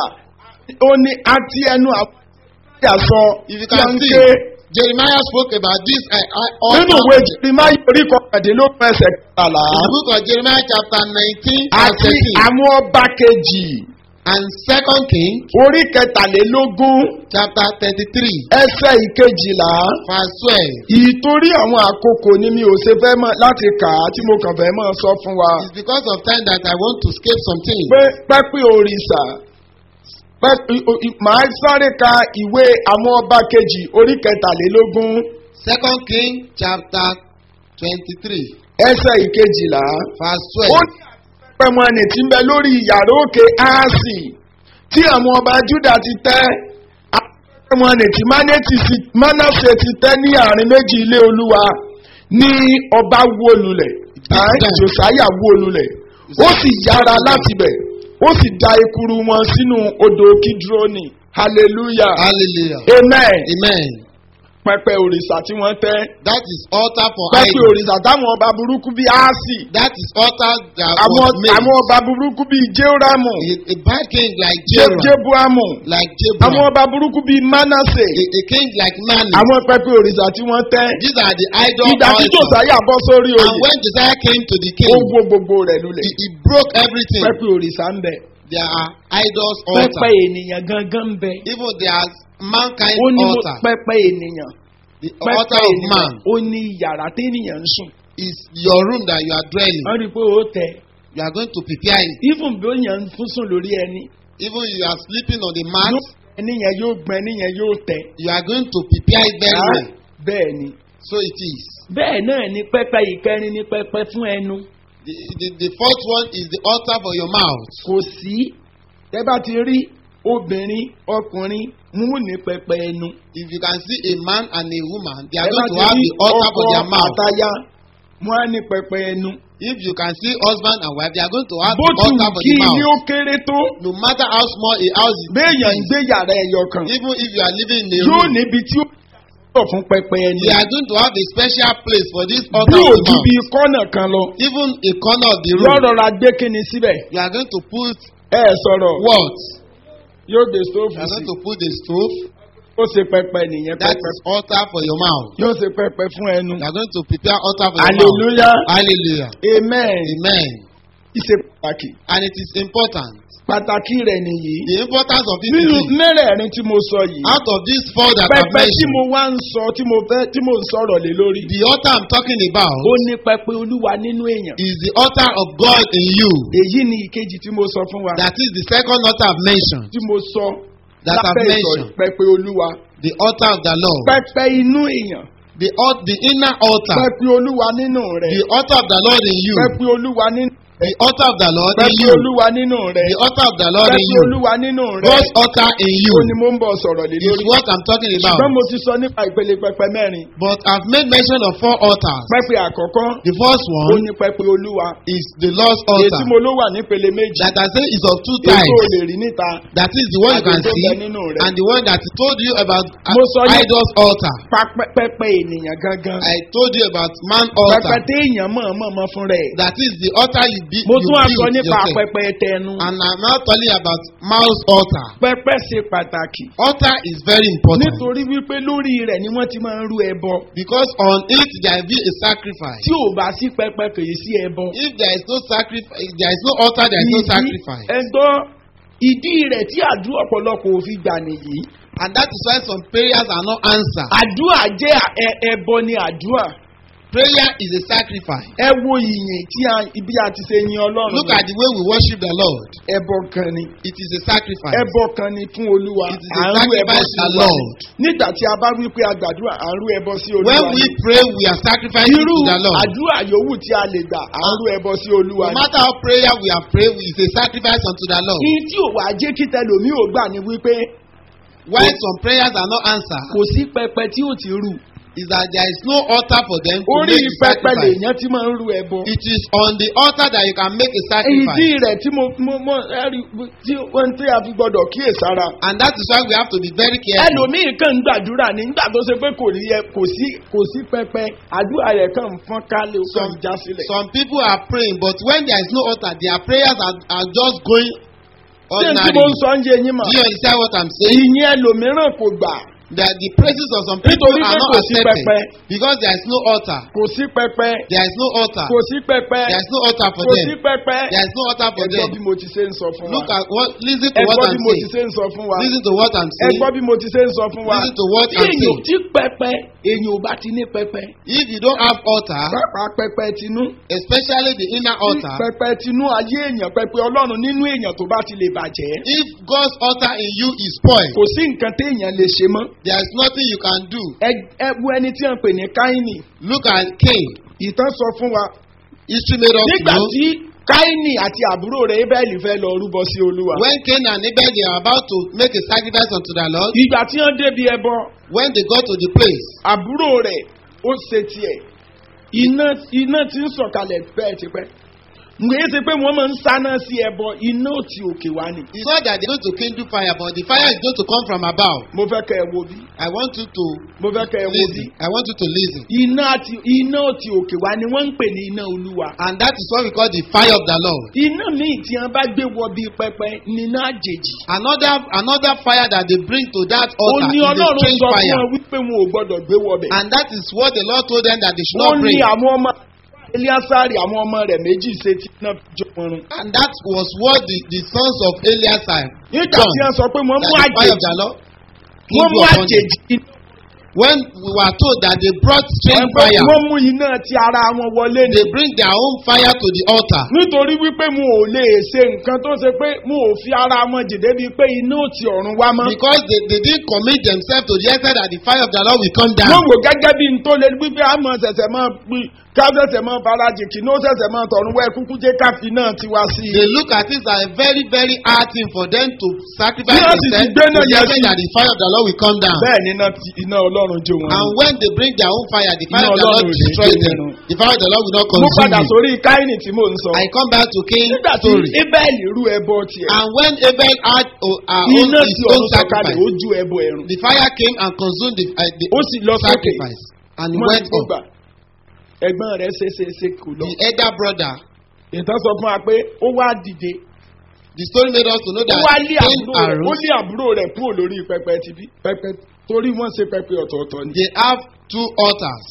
ó ní àti ẹnu àwọn ìyàsọ If you can see, Jeremiah spoke about this uh, uh, nínú altar. ìwé jìrìmáyì orí kọkàndínlógún ẹsẹ̀ kẹtàlá. In the book of Jeremiah chapter 19 verse àti 13 àwọn ọba kejì and second king orí kẹtàlélógún chapter 33 ẹsẹ̀ ìkejìlá. verse 12 ìtorí àwọn àkókò ni mi ò ṣe fẹ́ mọ̀ láti kà á tí mo kàn fẹ́ mọ̀ sọ fún wa. It's because of time that I want to skip something. pé pẹ́pẹ́ òrìṣà pẹ́pẹ́ o- i- màá sáré ka ìwé àwọn ọba kejì orí kẹtàlélógún Second king chapter 23 ẹsẹ̀ ìkejìlá. verse ó 12. ní pẹ̀mọ́ ẹni tí ń bẹ lórí yàrá òkè áàsì tí àwọn ọba júdà ti tẹ́ pẹ̀mọ́ ẹni tí mánásè ti tẹ́ ní àárín méjì ilé olúwa ní ọba wó lulẹ̀ Big time. josiah wó lulẹ̀ ó sì yára láti bẹ̀ ó sì da ekuru wọn sínú odò kidroni hallelujah Hallelujah. amen Amen. pẹpẹ òrìṣà tí wọ́n tẹ́ That is altar for pẹpẹ idols. òrìṣà táwọn ọba burúkú bíi aasi That is altar that àwọn was made. àwọn ọba burúkú bíi jehoramu A, a bad king like Je- Jeroboam, jebuamu like àwọn Jeroboam, ọba burúkú bíi manase a, a king like Mani. àwọn pẹpẹ òrìṣà tí wọ́n tẹ́ These are the idol ìgbà tí altars. jòsáyà bọ́ sórí And oyè when Josiah came to the ó king, wó gbogbo rẹ̀ he, lulẹ̀ he broke everything. pẹpẹ òrìṣà ń bẹ There are idols pẹpẹ altar. ènìyàn gangan ń bẹ Even there's mankind ó ní mo- altar. pẹpẹ ènìyàn The pẹpẹ altar of ènìyàn man ó ní yàrá téèyàn ń sùn is your room that you are dwelling. wọ́n rí i pé ó tẹ You are going to prepare it. even bí ó yàn ń fún sùn lórí ẹni Even you are sleeping on the mat, yóò ẹni yẹn yóò gbọ́n ẹni yẹn yóò tẹ you are going to prepare it very Ah, well. bẹ́ẹ̀ ni So it is. bẹ́ẹ̀ náà ni pẹpẹ ìkẹrin ni pẹpẹ fún ẹnu The, the, the fourth one is the altar for your mouth. kò sí tẹ bá ti rí obìnrin ọkùnrin mú ní pẹpẹ ẹnu If you can see a man and a woman, they tẹ are bá going ti to have rí the altar for their ọkọ mouth. àtaya wọn á ní pẹpẹ ẹnu If you can see husband and wife, they are going to have bó the tù altar for kí the ilé ó mouth. kéré tó No matter how small a house is, béèyàn ń gbé yàrá ẹyọ kan even if you are living in a yóò room, níbi tí ó yọ fún pẹpẹ ẹnu they are going to have a special place for this bí altar of the òjú mouth. bíi kọ́nà kan lọ Even a corner of the yóò room, rọra gbé kíni síbẹ̀ you are going to put ẹ sọ̀rọ̀ what? yóò gbé You stóòfù are sí going to put the stove. ó ṣe pẹpẹ nìyẹn That pẹpẹ is altar for your mouth. yóò ṣe pẹpẹ fún ẹnu You are going to prepare altar for your mouth. hallelujah Hallelujah. amen Amen. ìṣe pàtàkì And it is important. pàtàkì rẹ̀ nìyí The importance of this nínú is mẹ́rẹ̀ẹ̀rin tí mo sọ yìí out of these four that I've pẹpẹ tí mentioned, mo wá ń sọ tí mo fẹ́ tí mo ń sọ̀rọ̀ lé lórí the altar I'm talking about ó ní pẹpẹ olúwa nínú èèyàn is the altar of God in you. èyí ni ìkejì tí mo sọ fún wa That is the second altar I've mentioned. tí mo sọ That I've lábẹ́ ìsọ̀rí mentioned. pẹpẹ olúwa The altar of the Lord. pẹpẹ inú èèyàn The, al- the inner altar. pẹpẹ olúwa nínú rẹ The altar of the Lord in you. pẹpẹ olúwa nínú The altar of the Lord in pẹpẹ you. olúwa nínú rẹ The altar of the Lord in pẹpẹ you. olúwa nínú rẹ God's altar in you ó ní mo ń bọ̀ sọ̀rọ̀ lé is lórí what I'm talking about. ṣùgbọ́n mo ti sọ nípa ìpele pẹpẹ mẹ́rin But I've made mention of four altars. pẹpẹ àkọ́kọ́ The first ó one ní pẹpẹ olúwa is the Lord's èyí altar. tí mo ló wà nípele méjì That I say is of two èyí tó types. lè rí níta That is the one you can àti tó see bẹ nínú rẹ and the one that I told you about uh, Mo sọ ní- idol's altar. Pa- pẹpẹ ènìyàn gangan I told you about man pẹpẹ altar. téèyàn mọ̀ọ́mọ̀ fún rẹ̀ That is the altar you, be, mo you tún wá sọ build nípa yourself. pẹpẹ tẹnu And I'm now telling you about mouse altar. pẹpẹ ṣe pàtàkì Altar is very important nítorí wípé lórí rẹ̀ ni wọ́n ti máa ń rú ẹbọ because on it there will be a sacrifice. tí ò bá sí pẹpẹ kì í sí ẹbọ. If there is no sacrifice, if there is no altar, there is no sacrifice. ẹgbọ́ ìdí rẹ̀ tí àdúrà ọ̀pọ̀lọpọ̀ ò fi gbà nìyí. And that is why some prayers are not answered. àdúrà jẹ́ ẹ- ẹbọ ni àdúrà. Prayer is a sacrifice. ẹ wo ìyìn tí a ibi a ti ṣe yin ọlọ́run. Look at the way we worship the Lord. ẹbọ kan ni. It is a sacrifice. ẹbọ kan ni fún olúwa. It is a à ń rú ẹbọ sacrifice sí to olúwa. Lord. nígbà tí a bá wí pé a gbàdúrà à ń rú ẹbọ sí olúwa. When we ni. pray, we are sacrificing irú to the Lord. àdúrà yòówù tí a lè gbà à ń rú ẹbọ sí olúwa. No ni. matter how prayer we have prayed, it's a sacrifice unto the Lord. Ìyí tí ò wá jẹ́ kí tẹlòmí ò gbà ni wípé Why some prayers are not answered kò sí pẹpẹ tí ò ti rù. is that there is no altar for them to orí make a pẹpẹ sacrifice. lèèyàn ti máa ń rú ẹbọ. It is on the altar that you can make a ìdí sacrifice. rẹ̀ tí mo mo mo ẹ̀rí tí wọ́n tí a fi gbọ́dọ̀ kíyèsára. And that is why we have to be very careful. ẹlòmíì kàn ń gbàdúrà ní nígbà tó ṣe pé kò rí ẹ kò sí kò sí pẹpẹ àdúrà rẹ̀ kàn ń fọ́n kálẹ̀ ó kàn ń já sílẹ̀. Some people are praying, but when there is no altar, their prayers are, are just going ṣé n tí ordinary. mo ń sọ ń yé yín mà. Do you understand what I'm saying? ìyẹn ẹlòmíràn kò gbà That the praises of some people Nítorí are pé not kò sí accepted pẹpẹ. because there is no altar. kò sí pẹpẹ There is no altar. kò sí pẹpẹ There is no altar for kò sí them. pẹpẹ. There is no altar for ẹgbọ́n bí them. mo ti ṣe ń sọ fún wa. Look at what, listen to what ẹgbọ́n bí I'm mo ti saying. ṣe ń sọ fún wa. Listen to what I'm saying. ẹgbọ́n bí mo ti ṣe ń sọ fún wa. Listen to what tí I'm èèyàn saying. tí pẹpẹ èèyàn ò bá ti ní pẹpẹ. If you don't have altar, pápá pẹpẹ tinú. especially the inner tí altar, pẹpẹ tinú ayé èèyàn pẹpẹ ọlọ́run nínú èèyàn tó bá ti lè bàjẹ́. if God's altar in you is spoiled, kò sí nǹkan téèyàn lè ṣe mọ́. there is nothing you can do. ẹ ẹ wo ẹni tí wọ́n pè ní káínì. Look at Cain. ìtàn sọ fún wa. History made us nígbà know tí káínì àti àbúrò rẹ̀ ébẹ́ẹ̀lì fẹ́ lọ rúbọ sí olúwa. when Cain and Abel they are about to make a sacrifice unto the Lord, ìgbà tí wọ́n débi ẹbọ when they got to the place, àbúrò rẹ̀ ó ṣe tiẹ̀ iná iná ti ń sọ̀kalẹ̀ bẹ́ẹ̀ tipẹ́. ǹgbẹ́ ṣe pé wọ́n máa ń sáná sí ẹbọ iná òtí òkè wá ni. It's not that they're going to kindle fire, but the fire is going to come from above. mo fẹ́ kẹ́ ẹ wo bí. I want you to mo fẹ́ kẹ́ ẹ wo bí. listen. I want you to listen. iná àti iná òtí òkè wá ni wọ́n ń pè ní iná olúwa. And that is what we call the fire of the Lord. iná míì tí wọ́n bá gbé wọ bíi pẹpẹ ni iná àjèjì. Another another fire that they bring to that ó altar ní is a ọlọ́run strange sọ fún fire. wọn wípé wọn ò gbọ́dọ̀ gbé wọbẹ̀. And that is what the Lord told them that they should ó not ní bring. àwọn ọmọ eliasari àwọn ọmọ rẹ̀ méjì ṣe tí iná fi jó wọn run. And that was what the, the sons of Eliasar nígbà tí wọ́n sọ pé wọ́n that mú the fire of àjèjì the Lord wọ́n kindled mú upon them. àjèjì When we were told that they brought strange ẹgbẹ́ fire, wọ́n mú iná ti ara wọn wọlé ni. they bring their own fire to the altar. nítorí wípé mo ò lè ṣe nǹkan tó ṣe pé mo ò fi ara wọn jìde bíi pé iná ò ti ọ̀run wá mọ́. Because they, they didn't commit themselves to the extent that the fire of the Lord will come down. wọ́n wò gẹ́gẹ́ bí n tó lè wípé a mọ̀ ṣẹ̀ṣẹ̀ mọ́ pí ká ṣẹ̀ṣẹ̀ mọ́ farajì kí ní ó ṣẹ̀ṣẹ̀ mọ́ tọ̀run wẹ́ kúkú jẹ́ káfí náà ti wá sí i. They look at it as a very, very hard thing for them to sacrifice Bí wọ́n sì ti themselves gbé to náà the yẹn extent sí- that the fire of the Lord will come down. bẹ́ẹ̀ ni iná ti- iná ọlọ́run jó wọn. And when they bring their own fire, the fire Iná of the Lord Ọlọ́run ò ní destroys jó them. wọn. The fire of the Lord will not mo consume padà you. sórí káínì tí mò ń sọ. I come back to Cain's nígbà tí story. ebéèlì rú ẹbọ tiẹ̀ And when Abel had oh, uh, own, iná his tí own ọ̀run sọ̀kalẹ̀ ó sacrifice, ju ẹbọ ẹ̀rùn. the fire came and consumed the, uh, the ó sì lọ sókè. sacrifice. And he Mọ́ went ti up. gbà. ẹ̀gbọ́n rẹ̀ ṣe ṣe ṣe kò lọ. The elder brother, ìtàn sọ fún wa pé ó wá dìde. the story made us to know ó that wá lé Cain àbúrò rẹ̀ ó arose. lé àbúrò rẹ̀ kúrò lórí pẹpẹ tibí pẹpẹ torí wọ́n ṣe pẹpẹ ọ̀tọ̀ọ̀tọ̀ ni. They have two altars.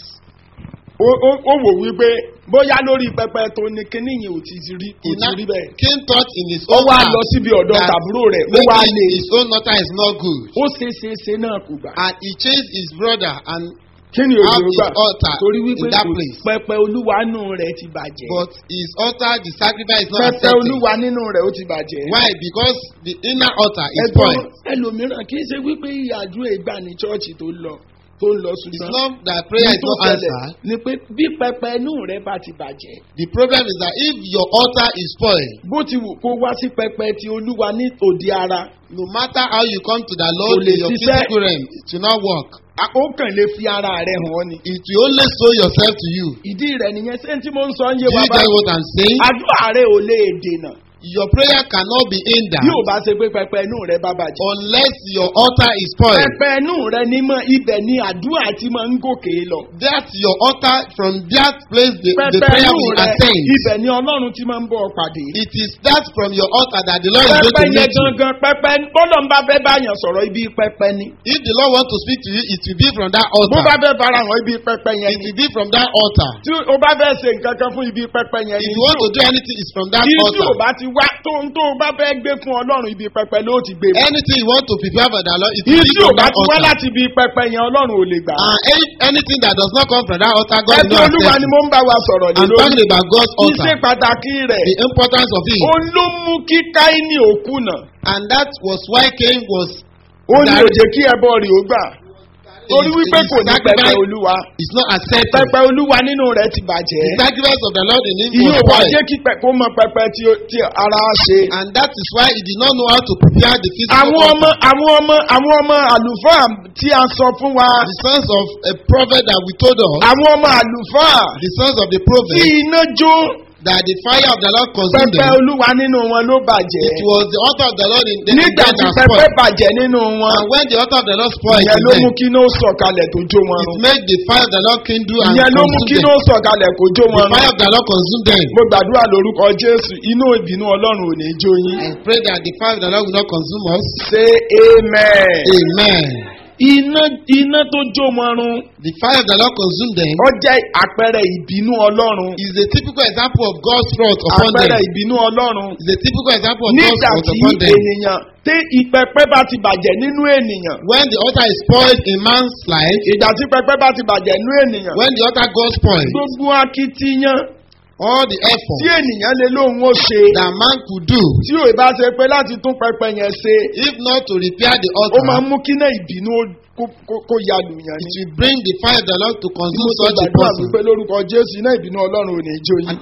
ó ó- ó wò wípé bóyá lórí pẹpẹ tó ní kíní yẹn ò ti rí kò ti rí bẹ́ẹ̀. Cain thought in his ó own wá heart lọ síbi ọ̀dọ̀ that tàbúrò rẹ̀ ó wá maybe lé his own altar is not good. ó ṣe ṣe ṣe náà kò gbà. And he chased his brother and kí ni have òjò his gbà altar torí wípé in that kò- place. pẹpẹ olúwa nù rẹ̀ ti bàjẹ́. But his altar, the sacrifice is not pẹpẹ accepted. olúwa nínú rẹ̀ ó ti bàjẹ́. Why? Because the inner altar is ẹ̀gbọ́n spoiled. ẹlòmíràn kì í ṣe wípé àdúrà ìgbà ní chọ́ọ̀chì tó lọ tó ń lọ It's ṣùgbọ́n not that prayer is tó not ṣẹlẹ̀ answered. ni pé bí pẹpẹ inú rẹ bá ti bàjẹ́ The problem is that if your altar is spoiled, bó ti wù kó wá sí pẹpẹ ti olúwa ní òde ara no matter how you come to the Lord Kò lè in your ṣiṣẹ́. physical realm, it will not work. a- ó kàn lè fi ara rẹ hàn ọ́ ni. It will only show yourself to you. ìdí rẹ nìyẹn ṣé tí mo ń sọ ń yé Do wa you bá get what I'm saying? àdúrà rẹ ò lè dènà Your prayer cannot be hindered bí ò bá ṣe pé pẹpẹ inú rẹ bá bàjẹ́. unless your altar is spoiled. pẹpẹ inú rẹ ní mọ ibẹ̀ ni àdúrà ti máa ń gòkè lọ. That's your altar. From that place, the, the pẹpẹ prayer inú will rẹ ascend. ibẹ̀ ni ọlọ́run ti máa ń bọ̀ pàdé. It is that from your altar that the Lord is going pẹpẹ to yẹn meet you. gangan pẹpẹ bọ́lọ̀ ń bá fẹ́ báyàn sọ̀rọ̀ ibi pẹpẹ ni. If the Lord wants to speak to you, it will be from that bó bá altar. fẹ́ fara hàn ibi pẹpẹ yẹn It ni. will be from that altar. tí o bá fẹ́ ṣe nǹkan kan fún ibi pẹpẹ yẹn If ni. you want to do anything, it's from that tí tí o altar. bá ti wá tó ń tó o bá fẹ́ gbé fún ọlọ́run ibi pẹpẹ ló ti gbé. Anything you want to prepare for the Lord, it tí will be tí o from bá that ti wá altar. láti ibi pẹpẹ yẹn ọlọ́run ò lè gbà. And any, anything that does not come from that altar, God will ẹbí not olúwa accept ni it. mo ń bá wa sọ̀rọ̀ lé I'm lórí. talking about God's altar. iṣẹ́ pàtàkì rẹ̀ The importance of it. ó ló mú kí káínì òkú náà. And that was why Cain was ó ní That- òjè kí ẹbọ rè ó gbà. torí his- wípé his kò ní pẹpẹ sacrifice olúwa. is not accepted. pẹpẹ olúwa nínú rẹ̀ ti bàjẹ́. The sacrifice of the Lord in him ìyóò was wá spoiled. jẹ́ kí pẹ- kó mọ pẹpẹ tí ó- tí ara ṣe. And that is why he did not know how to prepare the physical àwọn ọmọ altar. àwọn ọmọ àwọn ọmọ àlùfáà tí a sọ fún wa. The sons of a prophet that we told us, àwọn ọmọ àlùfáà the sons of the tí prophet, iná jó that the fire of the Lord consumed pẹpẹ them. olúwa nínú wọn ló bàjẹ́. It was the altar of the Lord in the nígbà that tí that pẹpẹ spoiled. bàjẹ́ nínú wọn. And when the altar of the Lord spoiled, ìyẹn in ló them, mú kí iná ó sọ̀kalẹ̀ tó jó wọn it run. made the fire of the Lord kindle and ìyẹn ló mú kí consume iná them. ó sọ̀kalẹ̀ kó jó The wọn fire run. of the Lord consumed them. mo gbàdúrà lórúkọ jésù inú ìbínú ọlọ́run ò ní jó yín. I pray that the fire of the Lord will not consume us. say amen. Amen. iná iná tó jó wọn run The fire of the Lord consumed them ó jẹ́ àpẹẹrẹ ìbínú ọlọ́run. is a typical example of God's wrath upon àpẹẹrẹ them. ìbínú ọlọ́run. Is a typical example of God's nígbà wrath tí upon them. ènìyàn tí ìpẹpẹ bá ti bàjẹ́ nínú ènìyàn. When the altar is spoiled in man's life, ìgbà tí pẹpẹ bá ti bàjẹ́ nínú ènìyàn. when the altar got spoiled, gbogbo akitiyan all the tí effort ènìyàn lè lóun ó ṣe. that man could do, tí ò bá ṣe pé láti tún pẹpẹ yẹn ṣe. if not to repair the ó máa ń altar, mú kí náà ìbínú ó- kó- kó- kó ya lùyàn it ni. will bring the fire of the Lord to Bí mo consume sọ such a gbàdúrà person. wípé lórúkọ jésù iná ìbínú ọlọ́run ò ní jó yín.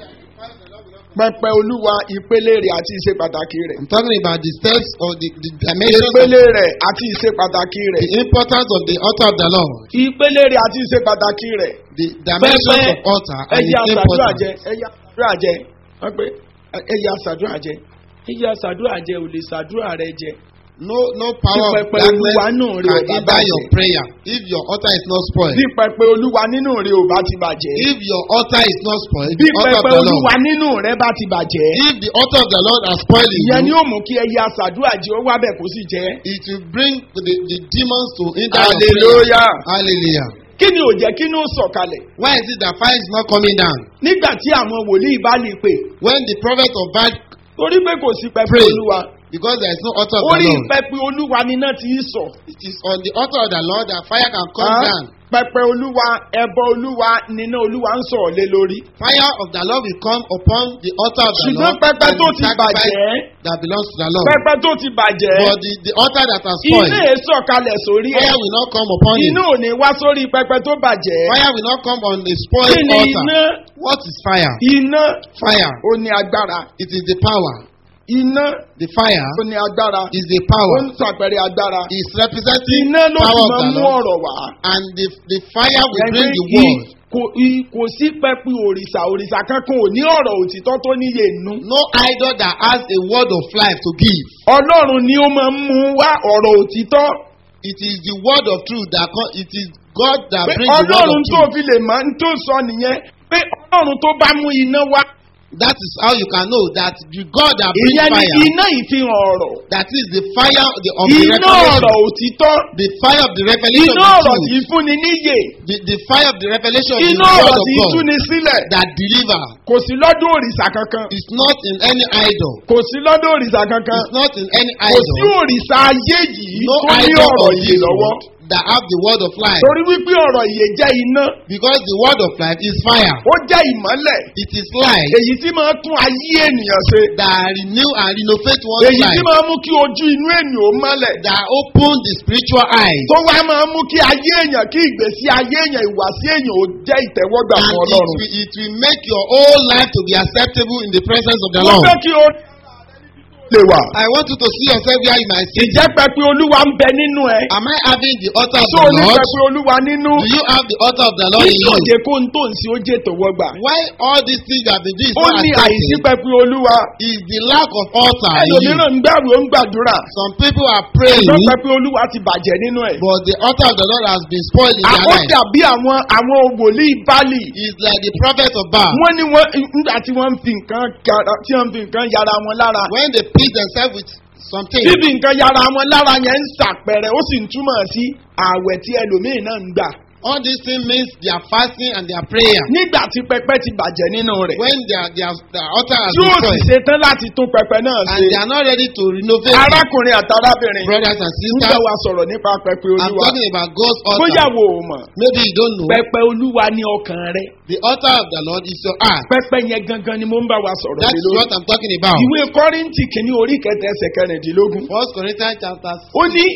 pẹpẹ olúwa ìpele rẹ̀ àti ìṣe pàtàkì rẹ̀. I'm talking about the steps or the, the dimensions of ìpele rẹ̀ àti ìṣe pàtàkì rẹ̀. the importance of the altar of the Lord, ìpele rẹ̀ àti ìṣe pàtàkì rẹ̀. the dimensions Pẹpẹ of altar and ẹyẹ its àgbàdúrà importance. jẹ ẹyẹ àgbàdúrà jẹ wọ́n pe ẹ̀yà ṣàdúrà jẹ ẹ̀yà ṣàdúrà jẹ ò lè ṣàdúrà rẹ jẹ. No, no power Bí of pẹpẹ Olúwa darkness nù rẹ ò can bá hinder your bàjẹ́. prayer if your altar is not spoiled. bí pẹpẹ olúwa nínú rẹ ò bá ti bàjẹ́. If your altar is not spoiled, bí the altar of pẹpẹ the olúwa Lord. nínú rẹ bá ti bàjẹ́. If the altar of the Lord are spoiling ìyẹn ni you, ó mú kí ẹ̀yà ṣàdúrà jẹ ó wá bẹ̀ kó sì jẹ́. it will bring the, the demons to hinder your prayer. hallelujah. Hallelujah. kí ni ò jẹ́ kí ni ó sọ̀kalẹ̀. Why is it that fire is not coming down? nígbà tí àwọn wòlíì bá lè pè When the prophet of Baal, torí pé kò sí pẹpẹ Pray. olúwa because there is no altar of the orí Lord, pẹpẹ olúwa níná ti í sọ. it is on the altar of the Lord that fire can come Ah, down. pẹpẹ olúwa ẹbọ olúwa níná olúwa ń sọ̀ lé lórí. Fire of the Lord will come upon the altar of the ṣùgbọ́n Lord pẹpẹ and tó the ti sacrifice bàjẹ́ that belongs to the Lord. pẹpẹ tó ti bàjẹ́ But the, the altar that has iná spoiled, è sọ̀kalẹ̀ sórí ẹ̀. fire will not come upon it. iná ò ní wá sórí pẹpẹ tó bàjẹ́. Fire will not come on the kí spoiled ni altar. iná? What is fire? iná Fire. ó ní agbára. It is the power. iná The fire ó ní agbára. is the ó power. ń sàpẹrẹ agbára. It's representing iná ló sì power of máa the ń mú Lord. ọ̀rọ̀ wá. And the, the fire will Yẹn bring pé the i- word. kò i- kò sí pẹpẹ òrìṣà òrìṣà kankan ò ní ọ̀rọ̀ òtítọ́ tó níye nù. No idol that has a word of life to give. ọlọ́run ni ó máa ń mú wá ọ̀rọ̀ òtítọ́. It is the word of truth that co- it is God that pé brings the word ọlọ́run of tó truth. fi lè máa ń tó sọ nìyẹn pé ọlọ́run tó bá mú iná wá. That is how you can know that the God that brings ìyẹn ni fire, iná ìfihàn ọ̀rọ̀. that is the fire of the, of the iná revelation, ọ̀rọ̀ òtítọ́. the fire of the revelation iná of ọ̀rọ̀ the tí truth, í fúnni níyè. the, the fire of the revelation of the iná word ọ̀rọ̀ of tí í God túni sílẹ̀. that deliver. kò sí lọ́dún òrìṣà kankan. It's not in any idol. kò sí lọ́dún òrìṣà kankan. It's not in any kò sí idol. òrìṣà ayé yìí No tó ní idol ọ̀rọ̀ of yìí this lọ́wọ́. world that have the word of life. torí wípé ọ̀rọ̀ ìyè jẹ́ iná. Because the word of life is fire. ó jẹ́ ìmọ́lẹ̀. It is light èyí tí máa tún ayé ènìyàn ṣe. that renew and renovate one's èyí tí life. máa mú kí ojú inú ènìyàn ó mọ́lẹ̀. That open the spiritual eyes. tó wá máa mú kí ayé èèyàn kí ìgbésí ayé èèyàn ìwàsí èèyàn ó jẹ́ ìtẹ́wọ́gbà And fún it ọlọ́run. will, it will make your whole life to be acceptable in the presence of the wọ́n Lord. fẹ́ kí o lè wà. I want you to see yourself where you might sit. ìjẹ́ pẹpẹ olúwa ń bẹ nínú ẹ. Am I having the altar of tó o the ní Lord? pẹpẹ olúwa nínú. Do you have the altar of the Lord in kí you? òde kó ń tó ń sí ó jẹ́ ìtẹ́wọ́gbà. Why all these things that been doing is ó not ní àìsí accepted pẹpẹ olúwa. is the lack of altar in you. ẹlòmíràn ń gbàrú ó ń gbàdúrà. Some people are praying, ṣùgbọ́n pẹpẹ olúwa ti bàjẹ́ nínú ẹ̀. but the altar of the Lord has been spoiled in their àwọn life. dàbí àwọn àwọn wòlíì bálì. It's like the prophet of Baal. wọ́n ní wọ́n nígbà tí wọ́n ń fi nǹkan kara- tí wọ́n ń fi nǹkan yára wọn lára. When they please themselves with something, bíbí nǹkan yára wọn lára yẹn ń ṣàpẹrẹ ó sì ń túmọ̀ sí ààwẹ̀ tí ẹlòmíín náà ń gbà. all these things means their fasting and their prayer. nígbà tí pẹpẹ ti bàjẹ́ nínú rẹ̀. When their, their, their altar has tí been ó sì spoiled ṣe tán láti tún pẹpẹ náà and ṣe. they are not ready to renovate it. arákùnrin àtàrábìnrin brothers and ń sisters, bá wa sọ̀rọ̀ nípa pẹpẹ I'm olúwa. talking about God's bóyá altar. wo ò mọ̀ Maybe you don't know. pẹpẹ olúwa ní ọkàn rẹ. The altar of the Lord is your heart. pẹpẹ yẹn gangan ni mo ń bá wa sọ̀rọ̀ That's lé lórí. what I'm talking about. ìwé kọ́rìntì kìíní orí kẹtẹ ẹsẹ̀ kẹrìndínlógún. First Corinthians chapter ó ní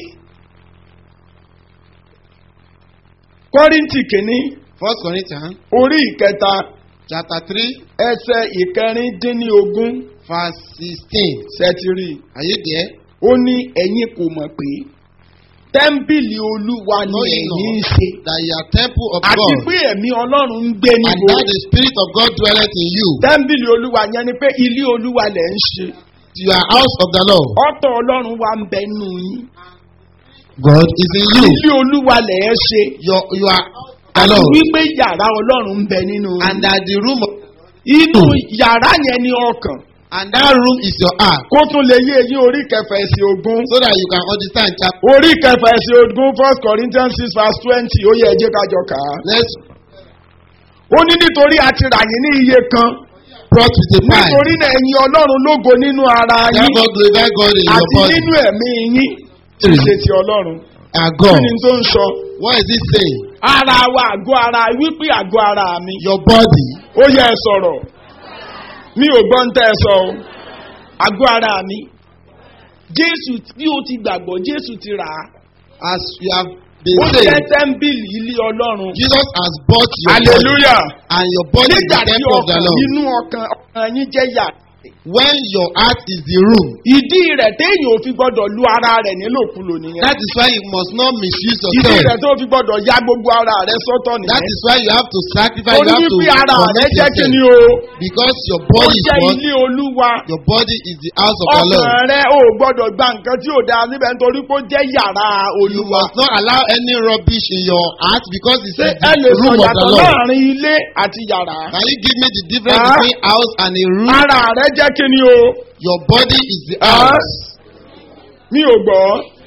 kọ́rìntì kìíní First Corinthians orí ìkẹta chapter three ẹsẹ̀ ìkẹrìndínlógún verse sixteen. sẹ́tírì. Are you there? ó ní ẹ̀yin kò mọ̀ pé tẹ́ḿbìlì olúwa ni Know ye ẹ̀yin ń not ṣe. that you are temple of àti God, pé ẹ̀mí ọlọ́run ń gbé and níbo. that the Spirit of God dwelleth in you. tẹ́ḿbìlì olúwa yẹn ni pé ilé olúwa lẹ̀ ń ṣe. You are house of the Lord. ọ̀tọ̀ ọlọ́run wa ń bẹ nù yín. God is in you. ilé olúwa lẹ̀ ẹ́ ṣe. Your, you are the àti Lord. wípé yàrá ọlọ́run ń bẹ nínú And yín. that the room of, inú yàrá yẹn ni ọkàn. and that room is your heart. kó tún lè yé eyín orí kẹfà ẹsẹ̀ ogún. So that you can understand chapter. orí kẹfà ẹsẹ̀ ogún first corinthians six verse twenty ó yẹ ẹ jẹ́ ká jọ kà á. Let's ó ní nítorí a ti rà yín ní iye kan. brought with a price. nítorí náà ẹ̀yin ọlọ́run lógo nínú ara yín Therefore glorify God in your àti body. nínú ẹ̀mí yín tí í ṣe ti ọlọ́run. Our kí God. ni tó ń sọ? What is it saying? ara wa àgọ́ ara wípé àgọ́ ara mi. Your body. ó yẹ ẹ sọ̀rọ̀ mi ò gbọ́ ń tẹ́ ẹ sọ o àgọ́ ara mi. jésù bí o ti gbàgbọ́ jésù ti rà á. As you have been ó jẹ́ saved. tẹ́ḿbìlì ilé ọlọ́run. Jesus has bought your body. hallelujah. And your body is nígbà the tí temple of the ọkàn Lord. inú ọkàn ọkàn yín jẹ́ yà when your heart is the room. ìdí rẹ̀ téèyàn ò fi gbọ́dọ̀ lu ara rẹ̀ nílòkulò nìyẹn. That is why you must not misuse ìdí yourself. rẹ̀ tó fi gbọ́dọ̀ ya gbogbo ara rẹ̀ sọ́tọ̀ That nìyẹn. is why you have to sacrifice. torí You have to wípé ara rẹ̀ commit jẹ́ kí ni yourself. o. Because your ó body is jẹ́ what? ilé olúwa. Your body is the house of the Lord. ọkàn rẹ̀ ò gbọ́dọ̀ gba nǹkan tí ò dáa níbẹ̀ nítorí pé ó jẹ́ yàrá You olúwa. must not allow any rubbish in your heart because it's ṣé the ẹ lè sọ room of the yàtọ̀ Lord. láàrin ilé àti yàrá. Can you give me the difference Ah. between house and a room? ara rẹ̀ jẹ́ kí ni o. Your body is the Ah. house. mi ò gbọ́.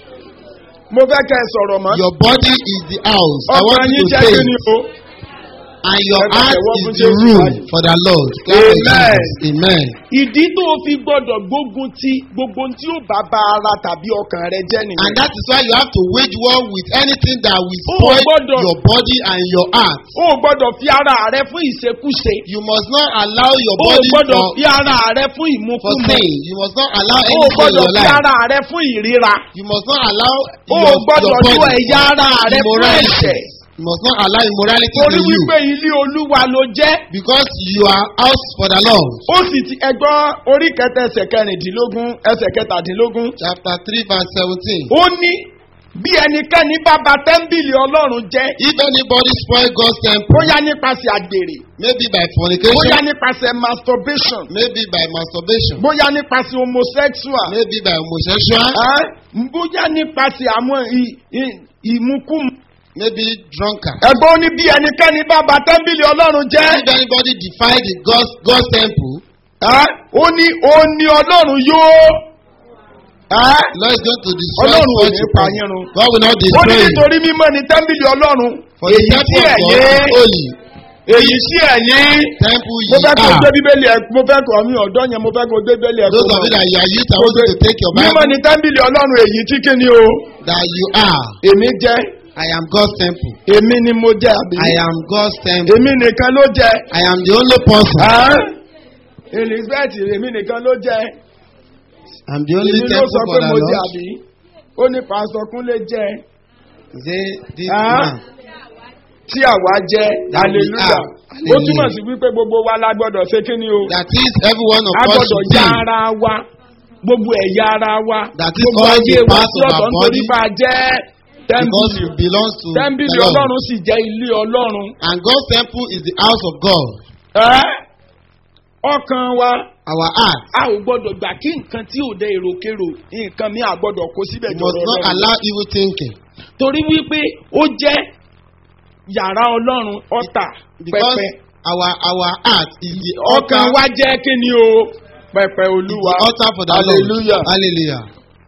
mo fẹ́ kẹ́ ẹ sọ̀rọ̀ mọ́. Your body is the house. I ọkàn want yín you to jẹ́ say kí ni it. o. And your Ẹ bá heart tẹ̀wọ́ is fún the Jésù room báyìí. for the Lord. Clap for Amen. Jesus. Amen. ìdí tó o fi gbọ́dọ̀ gbógun ti gbogbo tí ó bá ba ara tàbí ọkàn rẹ jẹ́ nìyẹn. And that is why you have to wage war with anything that will Oh, spoil gbọ́dọ̀. your body and your heart. o ò gbọ́dọ̀ fi ara rẹ fún ìṣekúṣe. You must not allow your o ò body gbọ́dọ̀ for, fi ara rẹ fún for ìmúkúmu. sin. You must not allow o ò anything in gbọ́dọ̀ your fi life. ara rẹ fún ìríra. You must not allow o your, ò gbọ́dọ̀ your lo body ẹ̀yà ara rẹ fún immorality. ẹ̀ṣẹ̀. You must not allow immorality torí in you. wípé ilé olúwa ló jẹ́. Because you are house for the Lord. ó sì ti ẹgbọ́n orí kẹta ẹsẹ̀ kẹrìndínlógún ẹsẹ̀ kẹtàdínlógún. Chapter 3 verse 17. ó ní bí ẹnikẹ́ni bá ba tẹ́ḿbìlì ọlọ́run jẹ́ If anybody spoil God's temple, bóyá nípasẹ̀ àgbèrè maybe by bóyá fornication, nípasẹ̀ masturbation maybe by masturbation, bóyá nípasẹ̀ homosexual maybe by homosexual, ẹ́, bóyá nípasẹ̀ àwọn ì- ì- ìmukúmu. maybe drunkard. ẹ̀gbọ́n ó ní bí ẹnikẹ́ni bá ba tẹ́ḿbìlì ọlọ́run jẹ́ If anybody defy the God's, God's temple, ẹ́, ó ní ó ní ọlọ́run yóò ẹ́, Lord is going to destroy Ọlọ́run ò such ní a pa person. yín run. God will not ó ní destroy you. nítorí mímọ́ ni tẹ́ḿbìlì ọlọ́run For the èyí tí temple of God ẹ̀yin is holy. èyí tí ẹ̀yin Temple mo ye fẹ́ kó gbé are. bíbélì ẹ̀ mo fẹ́ kó mi ọ̀dọ́ yẹn mo fẹ́ kó gbé bíbélì ẹ̀ kó Those of mọ̀. you that you are youth, I want you to take your mímọ́ Bible ni tẹ́ḿbìlì ọlọ́run èyí tí kí ni o that you are. èmi jẹ́ I am God's temple. èmi ni mo jẹ́ àbí I am God's temple. èmi nìkan ló jẹ́ I am the only person. ẹ́? elizabeth èmi nìkan ló jẹ́ I'm the only èmi ló temple sọ for pé the mo jẹ́ Lord. àbí ó ní pásítọ̀ kúnlé jẹ́ Say this Ah. man. tí àwa jẹ́ That we hallelujah are. ó Hallelujah. túmọ̀ sí wípé gbogbo wa la gbọ́dọ̀ ṣe kí ni o That is every one of a us gbọ́dọ̀ should ya be. ara wa gbogbo ẹ̀yà ara wa That is gbogbo all ayé the wa parts sí of ọ̀tọ̀ our nítorí body. bá a jẹ́ Because tẹ́ḿbìlì it belongs to tẹ́ḿbìlì the Lord. ọlọ́run sì jẹ́ ilé ọlọ́run And God's temple is the house of God. ẹ́ ọkàn wa Our heart. a ò gbọ́dọ̀ gbà kí nǹkan tí ò dé èròkérò nǹkan mi à gbọ́dọ̀ kó síbẹ̀ You jọ̀rọ̀ must not ọlọ́run allow evil thinking. torí wípé ó jẹ́ yàrá ọlọ́run ọ̀tà Because pẹpẹ our our heart is the ọkàn altar, wa jẹ́ kí ni o pẹpẹ is olúwa the altar for the hallelujah. Lord. Hallelujah.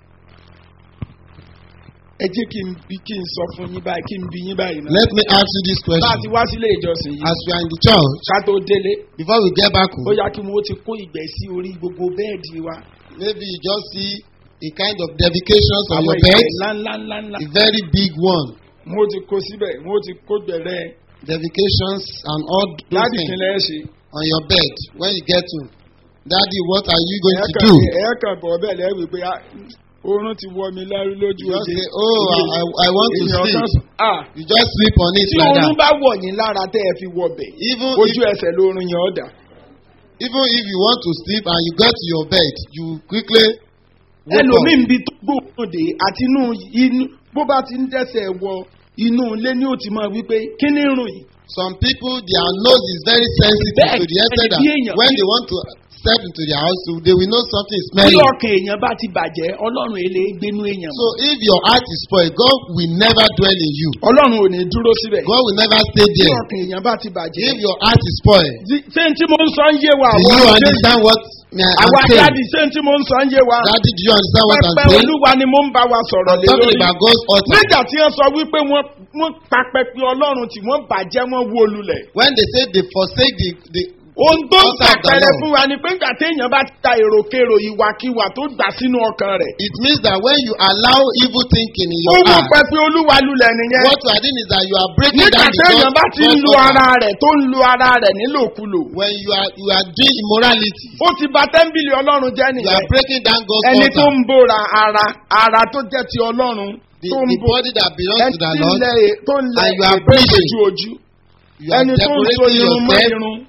ẹ jẹ́ kí n bí kí n sọ fún yín báyìí kí n bí yín báyìí náà. Let me ask you this bá a ti question. wá sílé ìjọsìn yìí As we are in the church, ká tó délé before we get back ó home, yá kí wọ́n ti kó ìgbẹ́ sí orí gbogbo bẹ́ẹ̀dì wa. maybe you just see a kind of dedications on àwọn your ìgbẹ́ bed, ńláńláńlá a very big one. wọ́n ti kó síbẹ̀ wọ́n ti kó gbẹ̀rẹ̀ Dedications and all those láti things ìpínlẹ̀ ẹ̀ ṣe. on your bed when you get home. Daddy, what are you going to Ẹ̀ẹ́kàn do? ẹ̀ẹ́kàn bọ̀ bẹ́ẹ̀ lẹ́wìí pé ah, oorun ti wọ mi lárú lójú You just oje. say, oh, I, I, I want to Èèyàn kan sleep. sọ- ah, You just sleep on it tí like oorun that. bá wọ̀ yín lára tẹ́ ẹ fi wọ bẹ̀ Even ojú if, ẹsẹ̀ lóorun yẹn ọ̀dà. even if you want to sleep and you get to your bed, you quickly wake up. ẹlòmíì ń bi tó gbóòórùn dé àti inú inú bó bá ti ń dẹ́sẹ̀ wọ inú ilé ní ó ti máa wípé kí ni rùn yìí. Some people, their nose is very sensitive Bẹ́ẹ̀ to the extent that bí èèyàn- when they want to step into their house, they will know something is bí smelling. ọkàn èèyàn bá ti bàjẹ́ ọlọ́run èlé gbénú èèyàn So if your heart is spoiled, God will never dwell in you. ọlọ́run ò ní dúró síbẹ̀ God will never stay bí there. ọkàn èèyàn bá ti bàjẹ́. If your heart is spoiled, Di- ṣé n tí mo ń sọ ń yé wa do àwọn you ọmọdé understand what me I am àwa saying? dáàdì ṣé n tí mo ń sọ ń yé wa Daddy, do you understand what I'm pẹpẹ saying? olúwa ni mo ń bá wa sọ̀rọ̀ I'm lé talking lórí about God's altar. nígbà tí wọ́n sọ wípé wọ́n wọ́n pa pẹpẹ ọlọ́run tí wọ́n bàjẹ́ wọ́n wó lulẹ̀ When they say they forsake the, the ohun tó ń Altar of the sàpẹrẹ Lord. fún wa ni pé nígbà téèyàn bá ta èròkèrò ìwàkiwà tó gbà sínú ọkàn rẹ̀ it means that when you allow evil thinking in ó your wó heart, pẹpẹ olúwa lulẹ̀ nìyẹn what you are doing is that you are breaking nígbà down the téèyàn God- bá ti ń God's lu altar. ara rẹ̀ tó ń lu ara rẹ̀ nílòkulò When you are you are doing immorality, ó ti bà tẹ́ḿbìlì ọlọ́run jẹ́ you nìyẹn are breaking down God's ẹni tó altar. ń bóra ara ara tó jẹ́ ti ọlọ́run The, tó ń the bó body that belongs ẹni to the tí ń Lord, lẹ tó ń lẹ and you are ètò breathing. ojú ojú you are ẹni tó ń so decorating irun mọ́ yourself. irun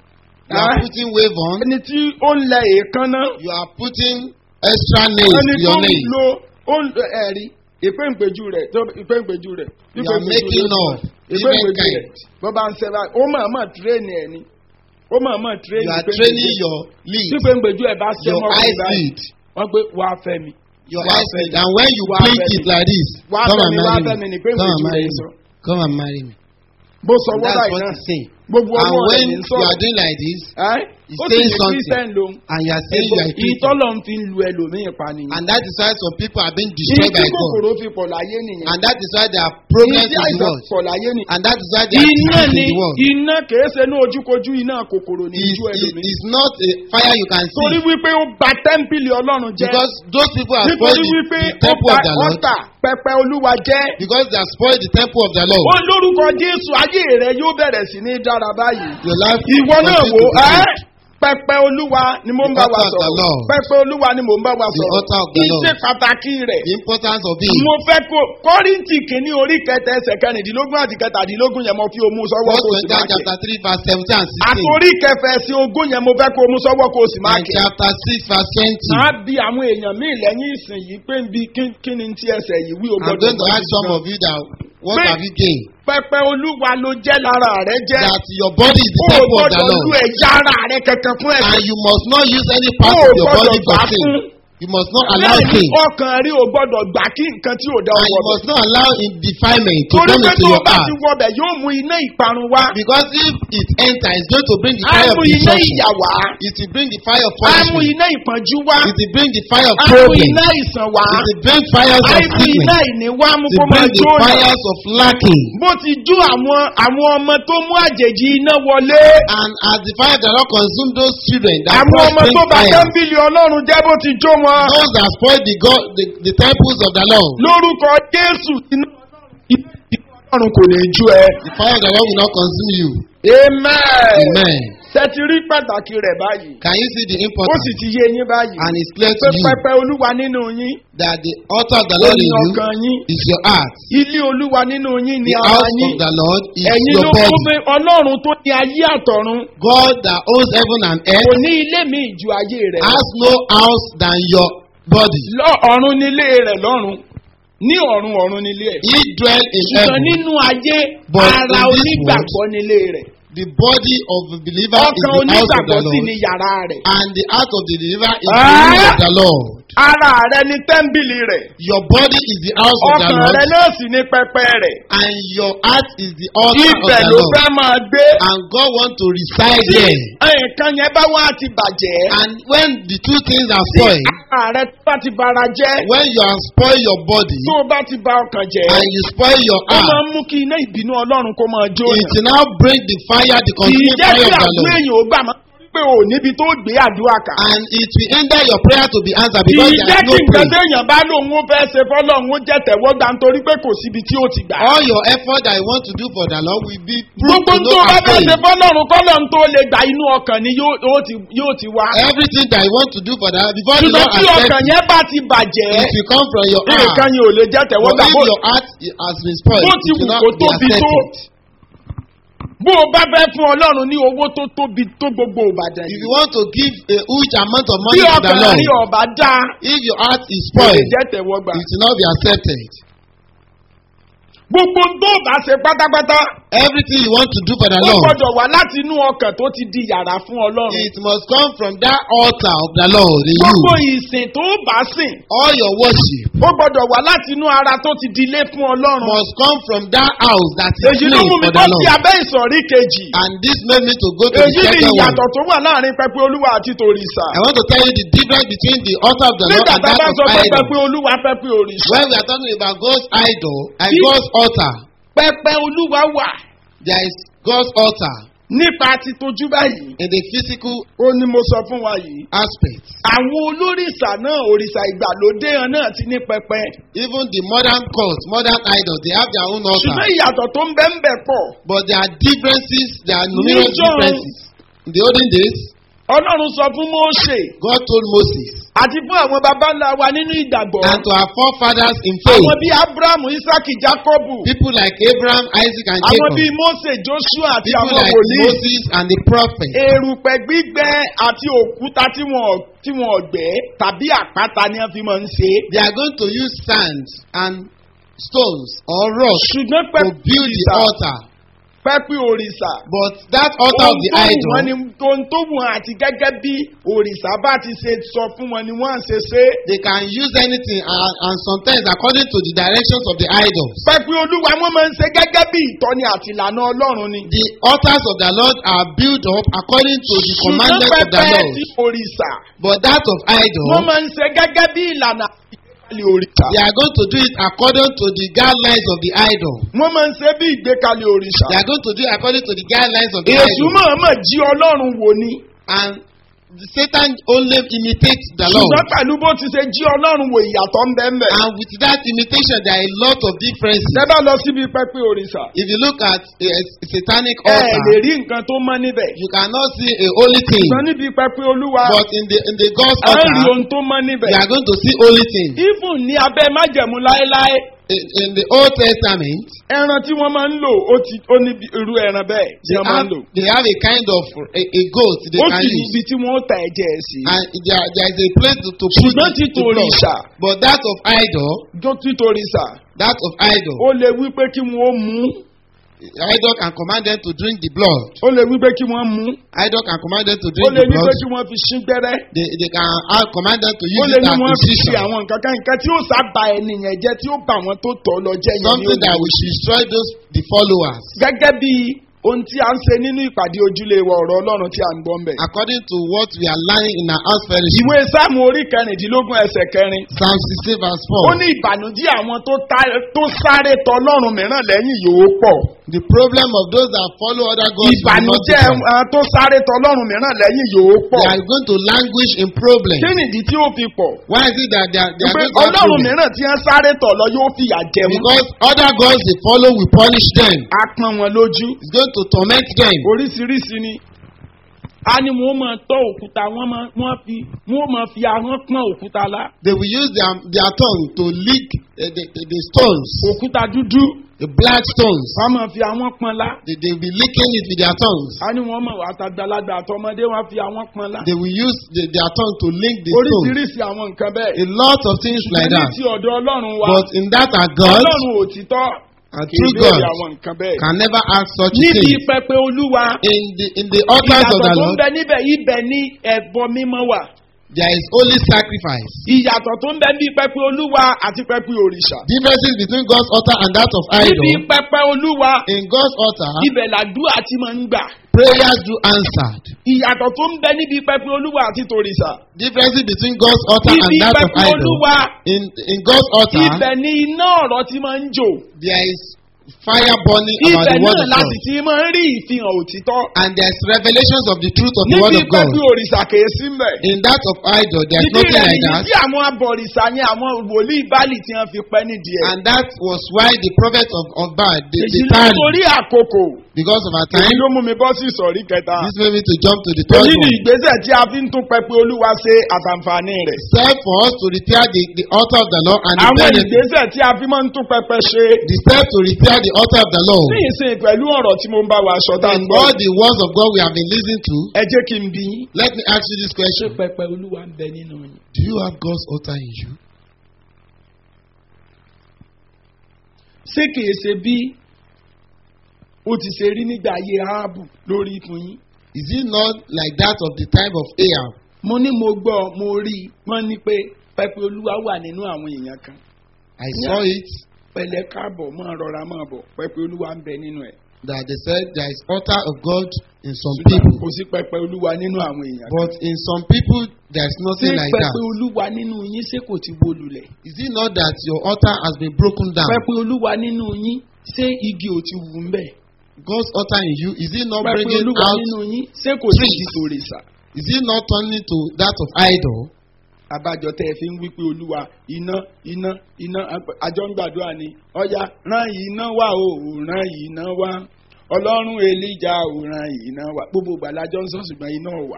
You are Ah. putting wave on. ẹni tí ó ń lẹ èékánná You are putting extra nails ẹni to tó your ń nails. lo ó ń lo ẹ̀rí ìpéǹpéjú rẹ̀ tó ìpéǹpéjú rẹ̀ You are making of different ìpéǹpéjú rẹ̀ kind. bó bá ń ṣe báyìí ó máa máa tírẹ́ẹ̀nì ẹ̀ ni ó máa máa tírẹ́ẹ̀nì You are ìpéǹpéjú training rẹ̀. your tí lead, ìpéǹpéjú ẹ̀ bá ṣe your mọ́ eyes báyìí lead, wọ́n pé wàá fẹ́ mi your wàá eyes fẹ́ lead. mi And when you wàá blink fẹ́ it mi. like this, wàá come fẹ́ and mi wàá marry fẹ́ me. mi ní Come ìpéǹpéjú and marry rẹ̀ me. sọ Come and marry me. bó sọ And wọ́n that's báyìí what náà he's saying. gbogbo And ọwọ́ rẹ̀ when ní you sọ̀rọ̀ are doing like this, ẹ́ he's ó sì saying ní something. kírísítẹ́n lòun and you are saying you are a Christian, ìtọ́lọ̀ ń fi lu ẹlòmíì pa nìyẹn. and that is why some people are being ìyí destroyed tí by God, kòkòrò fi pọ̀ láyé nìyẹn. and that is why there are problems ìyí tí in the àìsàn world, pọ̀ láyé nìyẹn. and that is why there are iná diseases ni in the world. iná kìí ṣe ní ojúkojú iná kòkòrò ní It's, ojú it, ẹlòmíì. it's not a fire you can torí see wípé ó ba tẹ́ḿpìlì ọlọ́run jẹ́. because those people are nítorí spoiled wípé the, the ó temple ba of the Lord ọ̀tà pẹpẹ olúwa jẹ́. because they are spoiled the temple of the Lord. ó lórúkọ jésù ayé rẹ yóò bẹ̀rẹ̀ sí ní dára báyìí. Your life ìwọ náà continue wò to be ẹ́ good. pẹpẹ olúwa ni mo ń The bá wa altar of the sọ̀rọ̀ Lord. pẹpẹ olúwa ni mo ń bá wa The sọ̀rọ̀ altar of the Lord. ìṣe pàtàkì rẹ̀ The importance of it. mo fẹ́ kó kọ́rìntì kìíní orí kẹtẹ ẹsẹ̀ kẹrìndínlógún àti kẹtàdínlógún yẹn mo fi omu sọ́wọ́ First kó o sì máa Corinthians kẹ́ chapter three verse seventeen and sixteen àtòrí kẹfẹ sí ogún yẹn mo fẹ́ kó o mu sọ́wọ́ kó o sì máa and kẹ́ chapter six verse twenty. máa bi àwọn èèyàn míì lẹ́yìn ìsìn yìí pé nbí kí ni ti ẹsẹ̀ yìí wí o I'm gbọ́dọ̀ going to mọ̀ ask sí some gan. of you that what Pé- have you gained? pẹpẹ olúwa ló jẹ́ lára rẹ jẹ́ That your body is the o temple of the gbọ́dọ̀ lu Lord ẹ̀yà ara rẹ kankan fún ẹ̀sìn and you must not use any o part of your gbọ́dọ̀ body for gbà sin. fún You must not allow bẹ́ẹ̀ ni sin ọkàn rí o gbọ́dọ̀ gbà kí nǹkan tí ò dá and you ọwọ́ bẹ̀ must not allow in defilement to torí come pé into tó o your bá heart ti wọbẹ̀ yóò mú iná ìparun wá because if it enter it's going to bring the á fire of mú iná destruction. ìyà wá It will bring the fire of á mú punishment. iná ìpọ́njú wá It will bring the fire of á mú problem. iná ìsàn wá It will bring fires á of mú iná sickness. ìní wá mú It kó will máa bring the jó yàn. fires of lacking. bó ti jó àwọn àwọn ọmọ tó mú àjèjì iná wọlé And as the fire of the Lord consume those children that àwọn brought ọmọ tó bring bá fire, tẹ́ḿpìlì ọlọ́run jẹ́ bó ti jó wọn those that spoil the God, the, the temples of the Lord, lórúkọ jésù iná ọlọ́run kò ní jó ẹ. the fire of the Lord will not consume you. amen. Amen. tẹ́tí rí pàtàkì rẹ̀ báyìí Can you see the ó sì importance? ti yé yín báyìí And it's clear to pé you pẹpẹ olúwa nínú yín that the altar of the ó Lord ní in you ọkàn yín is your heart. ilé olúwa nínú yín ní The ara house yín of the Lord is ẹ̀yin your ló kó body. pé ọlọ́run tó ní ayé àtọ̀run God that owns heaven and kò earth ní ilé mi ju ayé rẹ̀ lọ. has no house than your body. lọ ọ̀run nílé rẹ̀ lọ́run ní ọ̀run ọ̀run nílé ẹ̀. He dwell in ṣùgbọ́n heaven. nínú ayé But ara in this onígbàgbọ́ nílé rẹ̀. The body of the believer is ọkàn the house of the onígbàgbọ́ sì Lord. ní yàrá rẹ̀. And the heart of the believer is Ah! the room of the Lord. ara rẹ̀ ní tẹ́ḿbìlì rẹ̀. Your body is the house of the ọkàn Lord. rẹ̀ náà sì ní pẹpẹ rẹ̀. And your heart is the altar of ibẹ̀ the ló Lord. fẹ́ máa gbé. And God wants to reside tí there. nǹkan yẹn bá wá ti bàjẹ́. And when the two things are tí spoiled, ara rẹ̀ bá ti bara jẹ́. when you have spoiled your body tó o bá ti ba ọkàn jẹ́. and you spoil your ó máa heart, ń mú kí iná ìbínú ọlọ́run kó máa jó it yàn. will now bring the fire, the kì í consuming jẹ́ fire kí of the àdúrà Lord. èèyàn ó gbà máa pé o níbi tó gbé àdúrà kà. And it will hinder your prayer to be answered kì because í there jẹ́ is kí no nǹkan prayer. téèyàn bá lòun ó fẹ́ ṣe fọ́lọ́run ó jẹ́ tẹ̀wọ́gbà nítorí pé kò síbi tí ó ti gbà. All your effort that you want to do for the Lord will be proved gbogbo to tó no bá fẹ́ avail. ṣe fọ́lọ́run kọ́lọ́run tó lè gba inú ọkàn ni yóò yóò ti yóò ti wá. Everything that you want to do for the Lord before the ṣùgbọ́n Lord tí accepts ọkàn yẹn bá ti bàjẹ́ it will come from your heart. nǹkan yẹn ò lè jẹ́ But tẹ̀wọ́gbà if bó your heart has been spoiled, bó it ti will wù not kó be tóbi tó accepted. bó o bá fẹ́ fún ọlọ́run ní owó tó tóbi tó gbogbo ìbàdàn If yìí you want to give a huge amount of bí money to the ọkàn Lord, rí ọba dá if your heart is kò lè spoiled, jẹ́ tẹ̀wọ́gbà. it will not be accepted. gbogbo tó o bá ṣe pátápátá Everything you want to do for the ó Lord, gbọ́dọ̀ wá láti inú ọkàn tó ti di yàrá fún ọlọ́run. it must come from that altar of the Lord in gbogbo you. ìsìn tó o bá sìn All your worship ó gbọ́dọ̀ wá láti inú ara tó ti di ilé fún ọlọ́run. must come from that house that is èyí ló clean mú mi for bọ́ the sí Lord. abẹ́ ìsọ̀rí kejì. And this made me to go to the èyí ni second one. ìyàtọ̀ tó wà láàrin pẹpẹ olúwa àti tòrìṣà. I want to tell you the difference between the altar of the Lord nígbà and tá a that bá of sọ pé idol. pẹpẹ olúwa pẹpẹ òrìṣà. When we are talking about God's idol and Bí- God's altar, pẹpẹ olúwa wà there is God's altar nípa ti tojú báyìí. in the physical ó ní mo sọ fún wa yìí. aspect. àwọn olórìṣà náà òrìṣà ìgbàlódé hàn náà ti ní pẹpẹ. Even the modern cult, modern idols, they have their own altar. ṣùgbọ́n ìyàtọ̀ tó ń bẹ́ ń bẹ̀ pọ̀. But there are differences, there are numerous Níjọ́- differences. In the olden days, ọlọ́run sọ fún mósè God told Moses àti fún àwọn baba ńlá wa nínú ìgbàgbọ́ and to our forefathers in faith, àwọn bíi abrahamu isaki jacobu people like Abraham, Isaac, and àwọn Jacob, bíi mose joshua àti people àwọn like wòlíì Moses and the prophets, erùpẹ̀ gbígbẹ àti òkúta tí wọn tí wọn gbẹ́ tàbí àpáta ni wọ́n fi máa ń ṣe é. they are going to use sand and stones or rocks ṣùgbọ́n to pẹ́pẹ́ build the òrìṣà altar. pẹ́pẹ́ òrìṣà But that altar of the ohun idol, tó wù wọ́n ni ohun tó wù wọ́n àti gẹ́gẹ́ bí òrìṣà bá ti ṣe sọ fún wọn ni wọ́n á ṣe ṣe é. they can use anything and, and sometimes according to the directions of the idols. pẹ́pẹ́ olúwa wọ́n máa ń ṣe gẹ́gẹ́ bí ìtọ́ni àti ìlànà ọlọ́run ni. The altars of the Lord are built up according to the ṣùgbọ́n commandments of the pẹ́pẹ́ Lord. ti òrìṣà But that of idol, wọ́n máa ń ṣe gẹ́gẹ́ bí ìlànà ìgbékalẹ̀ òrìṣà. they are going to do it according to the guidelines of the idol. wọ́n máa ń ṣe bí ìgbékalẹ̀ òrìṣà. They are going to do it according to the guidelines of the èṣù idol. mọ̀ọ́mọ̀ jí ọlọ́run wò ni. And the Satan only imitates the Lord. ṣùgbọ́n pẹ̀lú bó ti ṣe jí ọlọ́run wò ìyàtọ̀ ń bẹ́ẹ̀ mẹ́. And with that imitation, there are a lot of differences. tẹ́bá lọ síbi pẹ́pẹ́ òrìṣà. If you look at a, a satanic ẹ ẹ̀ lè altar, rí nǹkan tó mọ́ níbẹ̀. you cannot see a holy thing. ṣùgbọ́n níbi pẹ́pẹ́ olúwa But in the in the God's a ń rí altar, ohun tó mọ́ níbẹ̀. you are going to see holy things. even ní abẹ́ májẹ̀mú láéláé In, in the Old Testament, ẹran tí wọ́n máa ń lò ó ti ó ní bí- irú ẹran bẹ́ẹ̀ tí they wọ́n máa have, ń lò. they have a kind of a, a goat they ó can sì ní use. ibi tí wọ́n ó ta ẹ̀jẹ̀ ẹ̀ sí. And there, there is a place to, to put ṣùgbọ́n the, títò the blood. òrìṣà But that of idol, tó títorí sà that of idol, ó lè wí pé kí wọ́n ó mú idol can command them to drink the blood. ó lè wí pé kí wọ́n mú Idol can command them to ó drink lè the ní pé blood. kí wọ́n fi sín gbẹ́rẹ́ They, they can uh, command them to ó use lè it ní as wọ́n fi ṣe position. àwọn nǹkan kan nǹkan tí ó sábà ènìyàn jẹ́ tí ó bà wọ́n tó tọ̀ lọ jẹ́ yẹn ní Something that òní. will destroy those the followers. gẹ́gẹ́ bí ohun tí a ń ṣe nínú ìpàdé ojúlé wa ọ̀rọ̀ ọlọ́run tí a ń gbọ́ ń bẹ̀. According to what we are learning in our house fellowship. ìwé sáàmù orí kẹrìndínlógún ẹsẹ̀ kẹrin Psalm 16 verse ó 4. ní ìbànújẹ́ àwọn tó tá- tó sáré tọ ọlọ́run mìíràn lẹ́yìn yóò pọ̀. The problem of those that follow other gods will not ìbànújẹ́ be àwọn tó sáré tọ ọlọ́run mìíràn lẹ́yìn yóò pọ̀. They are going to languish in problems. kí nìdí tí ó fi pọ̀? Why is it that they are, they are pé going to have ọlọ́run problems? mìíràn tí wọ́n sáré tọ̀ lọ yóò fìyà jẹ wọn. Because other gods they follow will punish them. a pọn wọn lójú. It's going to torment them. oríṣiríṣi ni. a ní wọn máa tọ òkúta wọn máa wọn fi wọn máa fi ahọ́n pọ́n òkúta lá. They will use their, their tongue to lick uh, the, the, the stones, òkúta dúdú the black stones. wọn máa fi ahọ́n pọ́n lá. They, they will be licking it with their tongues. a ní wọn máa àtàgbàlagbà àtọmọdé wọn fi ahọ́n pọ́n lá. They will use the, their tongue to lick the stones. oríṣiríṣi àwọn nǹkan bẹ́ẹ̀. A lot of things like ní that. ti ọ̀dọ̀ ọlọ́run wa But in that are God ọlọ́run òtítọ́ and kì í true béèrè God àwọn nǹkan bẹ́ẹ̀. can never ask such a níbi thing. pẹpẹ olúwa In the in the altars of ìyàtọ̀ the tó ń Lord, bẹ níbẹ̀ ibẹ̀ ní ẹ̀bọ mímọ́ wà. there is only sacrifice. ìyàtọ̀ tó ń bẹ ní pẹpẹ olúwa àti pẹpẹ òrìṣà. Differences between God's altar and that of níbi idol. pẹpẹ olúwa In God's altar, ibẹ̀ làdúrà tí máa ń gbà. prayers do answered. ìyàtọ̀ tó ń bẹ níbi pẹpẹ olúwa àti tòrìṣà. Differences between God's altar and ibi that of pẹpẹ idol. olúwa In in God's altar, ibẹ̀ ní iná ọ̀rọ̀ tí máa ń jò. there is fire burning about ibẹ̀ the word náà of láti God. ti máa ń rí ìfihàn òtítọ́. And there is revelations of the truth of the word níbi of God. pẹpẹ òrìṣà kèé sí mbẹ̀. In that of idol, there is Ìdí nothing rẹ̀ like nìyí that. tí àwọn abọ̀rìṣà yẹn àwọn wòlíì báàlì tí wọ́n fi pẹ́ nídìí ẹ̀. And that was why the prophet of, of Baal, they, èyí they ló tarried torí àkókò. because of our èyí time. ló mú mi bọ́ sí ìsọ̀rí kẹta. This made me to jump to the third èyí ni one. ìgbésẹ̀ tí a fi ń tún pẹpẹ olúwa ṣe àtàǹfààní rẹ̀. Step for us to repair the, the altar of the Lord and the àwọn benefit. ìgbésẹ̀ tí a fi máa ń tún pẹpẹ ṣe. The step to repair the altar of the Lord. ní ìsìn pẹ̀lú ọ̀rọ̀ tí mo ń bá wa aṣọ tá a ń In gbọ́. all the words of God we have been listening to, ẹ jẹ́ kí n bí yín. let me ask you this ṣé question. pẹpẹ olúwa ń bẹ nínú yín? Do you have God's altar in you? ṣé kìí ṣe bí ó ti ṣe rí nígbà ayé áábù lórí fún yín? Is it not like that of the time of Ahab? mo ní mo gbọ́ mo rí i wọ́n ní pé pẹpẹ olúwa wà nínú àwọn èèyàn kan. I saw it pẹ̀lẹ́ káàbọ̀ máa rọra máa bọ̀ pẹpẹ olúwa ń bẹ nínú ẹ̀. that they said there is altar of God in some ṣùgbọ́n people. kò sí pẹpẹ olúwa nínú àwọn èèyàn. But in some people, there is ṣé nothing like pẹpẹ that. olúwa nínú yín ṣé kò ti wó lulẹ̀? Is it not that your altar has been broken down? pẹpẹ olúwa nínú yín ṣé igi ò ti wù ń bẹ̀? God's altar in you, is it not pẹpẹ bringing olúwa out? nínú yín ṣé kò sí trees? di tòrìṣà? Is it not turning to that of idol? abájọ tẹ́ ẹ fi ń wí pé olúwa iná iná iná àjọ ń gbàdúrà ni ọ̀ya rán iná wá o ò rán iná wá ọlọ́run èlíjà ò rán iná wá gbogbo ìgbàlájọ ń sọ ṣùgbọ́n iná ò wá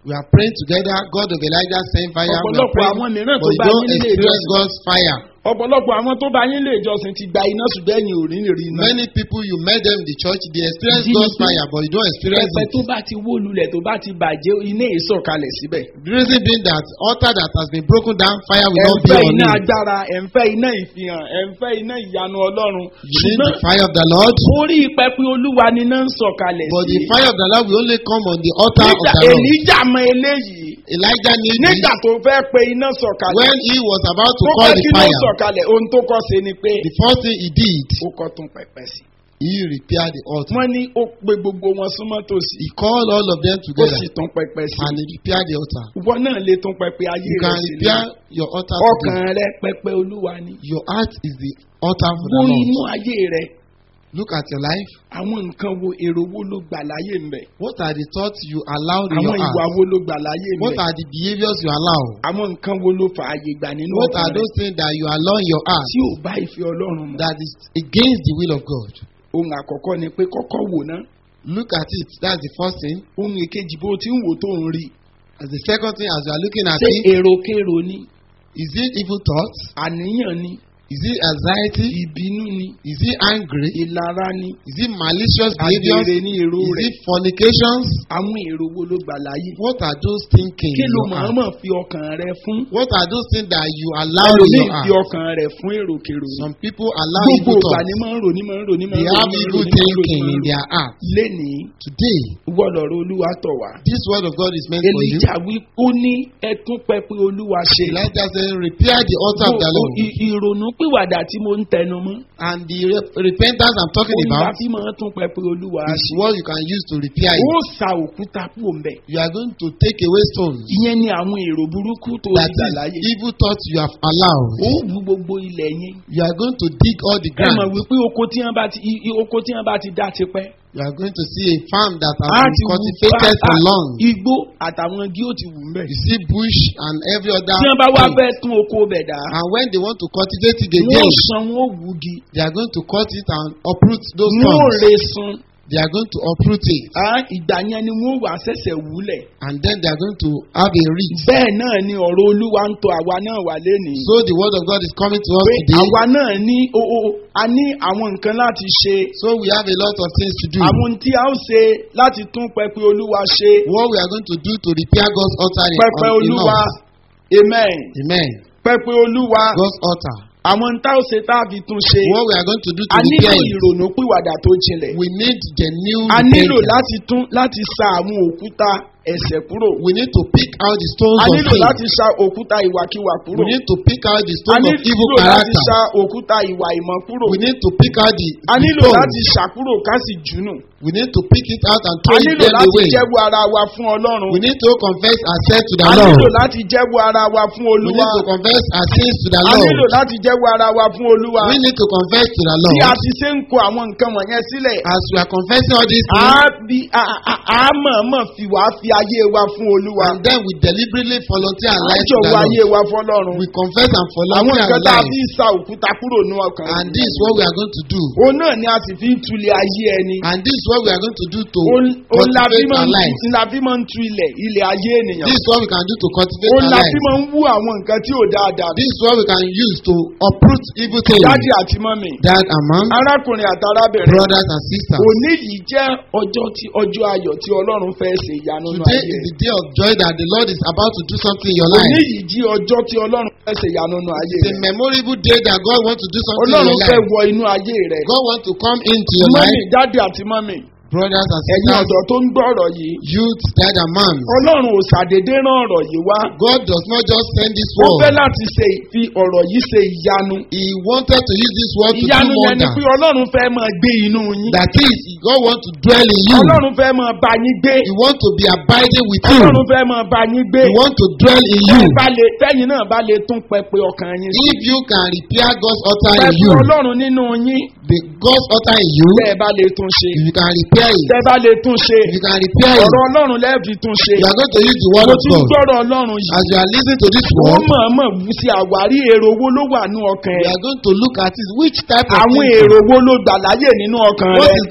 We are praying together. God of Elijah send fire. We are ọ̀pọ̀lọpọ̀ praying, àwọn mìíràn tó but you bá don't yín lè experience jọsìn God's fire. ọ̀pọ̀lọpọ̀ àwọn tó bá yín lè jọsìn ti gba iná ṣùgbọ́n ẹ̀yin ò rí rí iná. Many people you met them in the church, they experience Ìdí ni God's pé fire, but you don't experience pẹpẹ it. tó bá ti wó lulẹ̀ tó bá ti bàjẹ́ iná ìsọ̀kalẹ̀ síbẹ̀. The reason being that altar that has been broken down, fire will ẹ̀ ń not be fẹ́ on iná you. agbára ẹ̀ ń fẹ́ iná ìfihàn ẹ̀ ń fẹ́ iná ìyanu ọlọ́run. You need ṣùgbọ́n the fire of the Lord, orí pẹpẹ olúwa ni iná ń sọ̀kalẹ̀ but sí. the fire of the Lord will only come on the altar of nígbà the Lord. èlíjà mọ eléyìí Elijah knew nígbà this tó fẹ́ pe iná sọ̀kalẹ̀ when he was about to tó call fẹ́ the kí iná fire. sọ̀kalẹ̀ ohun tó kọ́ ṣe ni pé The first thing he did, ó kọ́ tún pẹpẹ sí. he repaired the altar. wọ́n ní ó pe gbogbo wọn súnmọ́ tòsí He called all of them ó together sì tún pẹpẹ sí. and he repaired the altar. ìwọ náà lè tún pẹpẹ ayé You rẹ can sílẹ̀. repair your altar today. ọkàn rẹ pẹpẹ olúwa ni. Your heart is the altar for the wo inú Lord. ayé rẹ Look at your life. àwọn nǹkan wo èrò wo ló gbà láyé ń bẹ. What are the thoughts you allow in àwọn your ìwà heart? wo ló gbà láyé ń What bẹ. are the behaviors you allow? àwọn nǹkan wo ló fà àyè gbà nínú What ọkàn are rẹ those things that you allow in your heart tí ò bá ìfẹ́ ọlọ́run mu. that is against the will of God? ohun àkọ́kọ́ ni pé kọ́kọ́ wò ná. Look at it. That's the first thing. ohun èkejì bó ti ń wò tó ń rí. As the second thing, as you are looking at ṣé it, èròkèrò ni is it evil thoughts? àníyàn ni Is it anxiety? ìbínú ni Is it angry? ìlara ni Is it malicious behaviors? àgbèrè ni èrò Is rẹ̀. it fornications? àwọn èrò wo ló gbà láyé. What are those thinking kí in ló your heart? mọ̀ọ́mọ̀ fi ọkàn rẹ fún. What are those things that you allow in ẹlòmíì your fi heart? ọkàn rẹ fún èròkèrò ni. Some people allow gbogbo evil ìgbà thoughts. ni máa ń rò ní máa ń rò ní máa They ń rò have ní máa ń evil rò ní máa ń rò ní thinking máa ń in rò. their heart. lénìí Today, wọ́n lọ̀rọ̀ olúwa tọ̀ wá. this word of God is meant for you. èlíjà wí ó ní ẹtún pẹpẹ olúwa ṣe. Elijah said, repair the altar of the Gbogbo Lord. ì- ìrònú pìwàdà tí mo ń tẹnu mọ́. And the re- repentance I'm talking òun la about fi máa tún pẹpẹ olúwa is ṣe. what you can use to repair it. ó sa òkúta kúrò ń bẹ̀. You are going to take away stones. ìyẹn ni àwọn èrò burúkú tó That gbà láyé. is evil thoughts you have allowed. ó wú gbogbo ilẹ̀ yẹn. You are going to dig all the ẹ mọ̀ ground. wípé oko tí wọ́n bá ti i- i- oko tí wọ́n bá ti dá tipẹ́. You are going to see a farm that has á been ti wù cultivated for long. igbó àtàwọn igi ó ti wù ń bẹ̀. You see bush and every other tí wọ́n bá wá thing. fẹ́ tún oko bẹ̀ dá. And when they want to cultivate it wọ́n again, san wọ́n wúgi. they are going to cut it and uproot those wọ́n stones. re sun. They are going to uproot it. á ìgbà yẹn ni wọ́n wà sẹ̀sẹ̀ wúlẹ̀. And then they are going to have a reach. bẹ́ẹ̀ náà ni ọ̀rọ̀ olúwa ń tọ àwa náà wà lénìí. So the word of God is coming to us pé today. àwa náà ní o o a ní àwọn nǹkan láti ṣe. So we have a lot of things to do. àwọn tí a ó ṣe láti tún pẹpẹ olúwa ṣe. What we are going to do to repair God's altar in, pẹpẹ on, in olúwa us. amen. Amen. pẹpẹ olúwa God's altar. àwọn tá ó ṣe tá a fi tún ṣe. What we are going to do to a nílò repair it. ìrònú pìwàdà tó jinlẹ̀. We need genuine a nílò repentance. láti tún láti sa àwọn òkúta ẹ̀ṣẹ̀ kúrò. We need to pick out the stones a of nílò sin. láti sa òkúta ìwàkiwà kúrò. We need to pick out the a stones of evil nílò láti character. sa òkúta ìwà ìmọ̀ kúrò. We need to pick out the, a the nílò láti stones. ṣàkúrò ká sì jùnù. We need to pick it out and a throw it nílò them láti away. jẹ́wọ́ ara wa fún ọlọ́run. We need to confess our sins to the a Lord. nílò láti jẹ́wọ́ ara wa fún We olúwa. need to confess our sins to the a Lord. nílò láti jẹ́wọ́ ara wa fún olúwa. We need to confess to the bí a Lord. ti ṣe ń kó àwọn nǹkan wọ̀nyẹn sílẹ̀. As we are confessing all these a things, bí a a a mọ̀ọ́mọ̀ fi wá fi ayé wa fún olúwa. and then we deliberately volunteer our a lives to the jọ̀wọ́ ayé Lord. wa fọlọ́run. We confess and àwọn volunteer nǹkan our tá a lives. fi ń sa òkúta kúrò ní ọkàn. And this is what we are going to do. òun náà ni a sì fi ń tulẹ̀ ayé ẹni. And this is what we are going to do to òun òun la fi cultivate máa our ń lives. tu- la fi máa ń tu ilẹ̀ ilẹ̀ ayé ènìyàn. This is what we can do to cultivate òun our la lives. fi máa ń wú àwọn nǹkan tí ò dáadáa. This is what we can use to uproot evil things. dádì àti mọ́mì. Dad and mom, arákùnrin àti arábìnrin. brothers and sisters. òní yìí jẹ́ ọjọ́ tí ọjọ́ ayọ̀ tí ọlọ́run fẹ́ ṣe ìyanu nínú Today ayé is rẹ̀. the day of joy that the Lord is about to do something in your òní life. yìí jí ọjọ́ tí ọlọ́run fẹ́ ṣe ìyanu nínú ayé It's a rẹ̀. memorable day that God wants to do something in ọlọ́run your fẹ́ life. wọ inú ayé rẹ̀. God wants to come into your mọ́mì life, dádì àti mọ́mì. brothers and ẹ̀yin sisters, ọ̀dọ́ tó ń gbọ́ ọ̀rọ̀ yìí. youth, dad and moms. ọlọ́run ò ṣàdédé rán ọ̀rọ̀ yìí wá. God does not just send this ó fẹ́ word. láti ṣe fi ọ̀rọ̀ yìí ṣe ìyanu. He wanted to use this word to do ìyanu yẹn ni wonders. pé ọlọ́run fẹ́ máa gbé inú yín. That is, God wants to dwell in you. ọlọ́run fẹ́ máa bá yín gbé. He wants to be abiding with you. ọlọ́run fẹ́ máa bá yín gbé. He wants to dwell in you. tẹ́yin bá lè- tẹ́yin náà bá lè tún pẹpẹ ọkàn yín. If you can repair God's altar in pẹpẹ you, ọlọ́run nínú yín. the God's altar in you, tẹ́ ẹ bá lè tún ṣe. if you can repair it, tẹ́ ẹ bá lè tún ṣe. if you can repair it, ọ̀rọ̀ ọlọ́run lẹ́ẹ̀fi tún ṣe. you are going to use the word mo of ti ń God. gbọ́rọ̀ ọlọ́run yìí. As you are listening to this wọ́n word, mọ̀ọ́mọ̀ wù sí àwárí èrò owó ló wà ní ọkàn we ẹ̀. are going to look at it. Which type of àwọn thinking? èrò wo ló gbà láyè nínú ọkàn What rẹ. is that thinking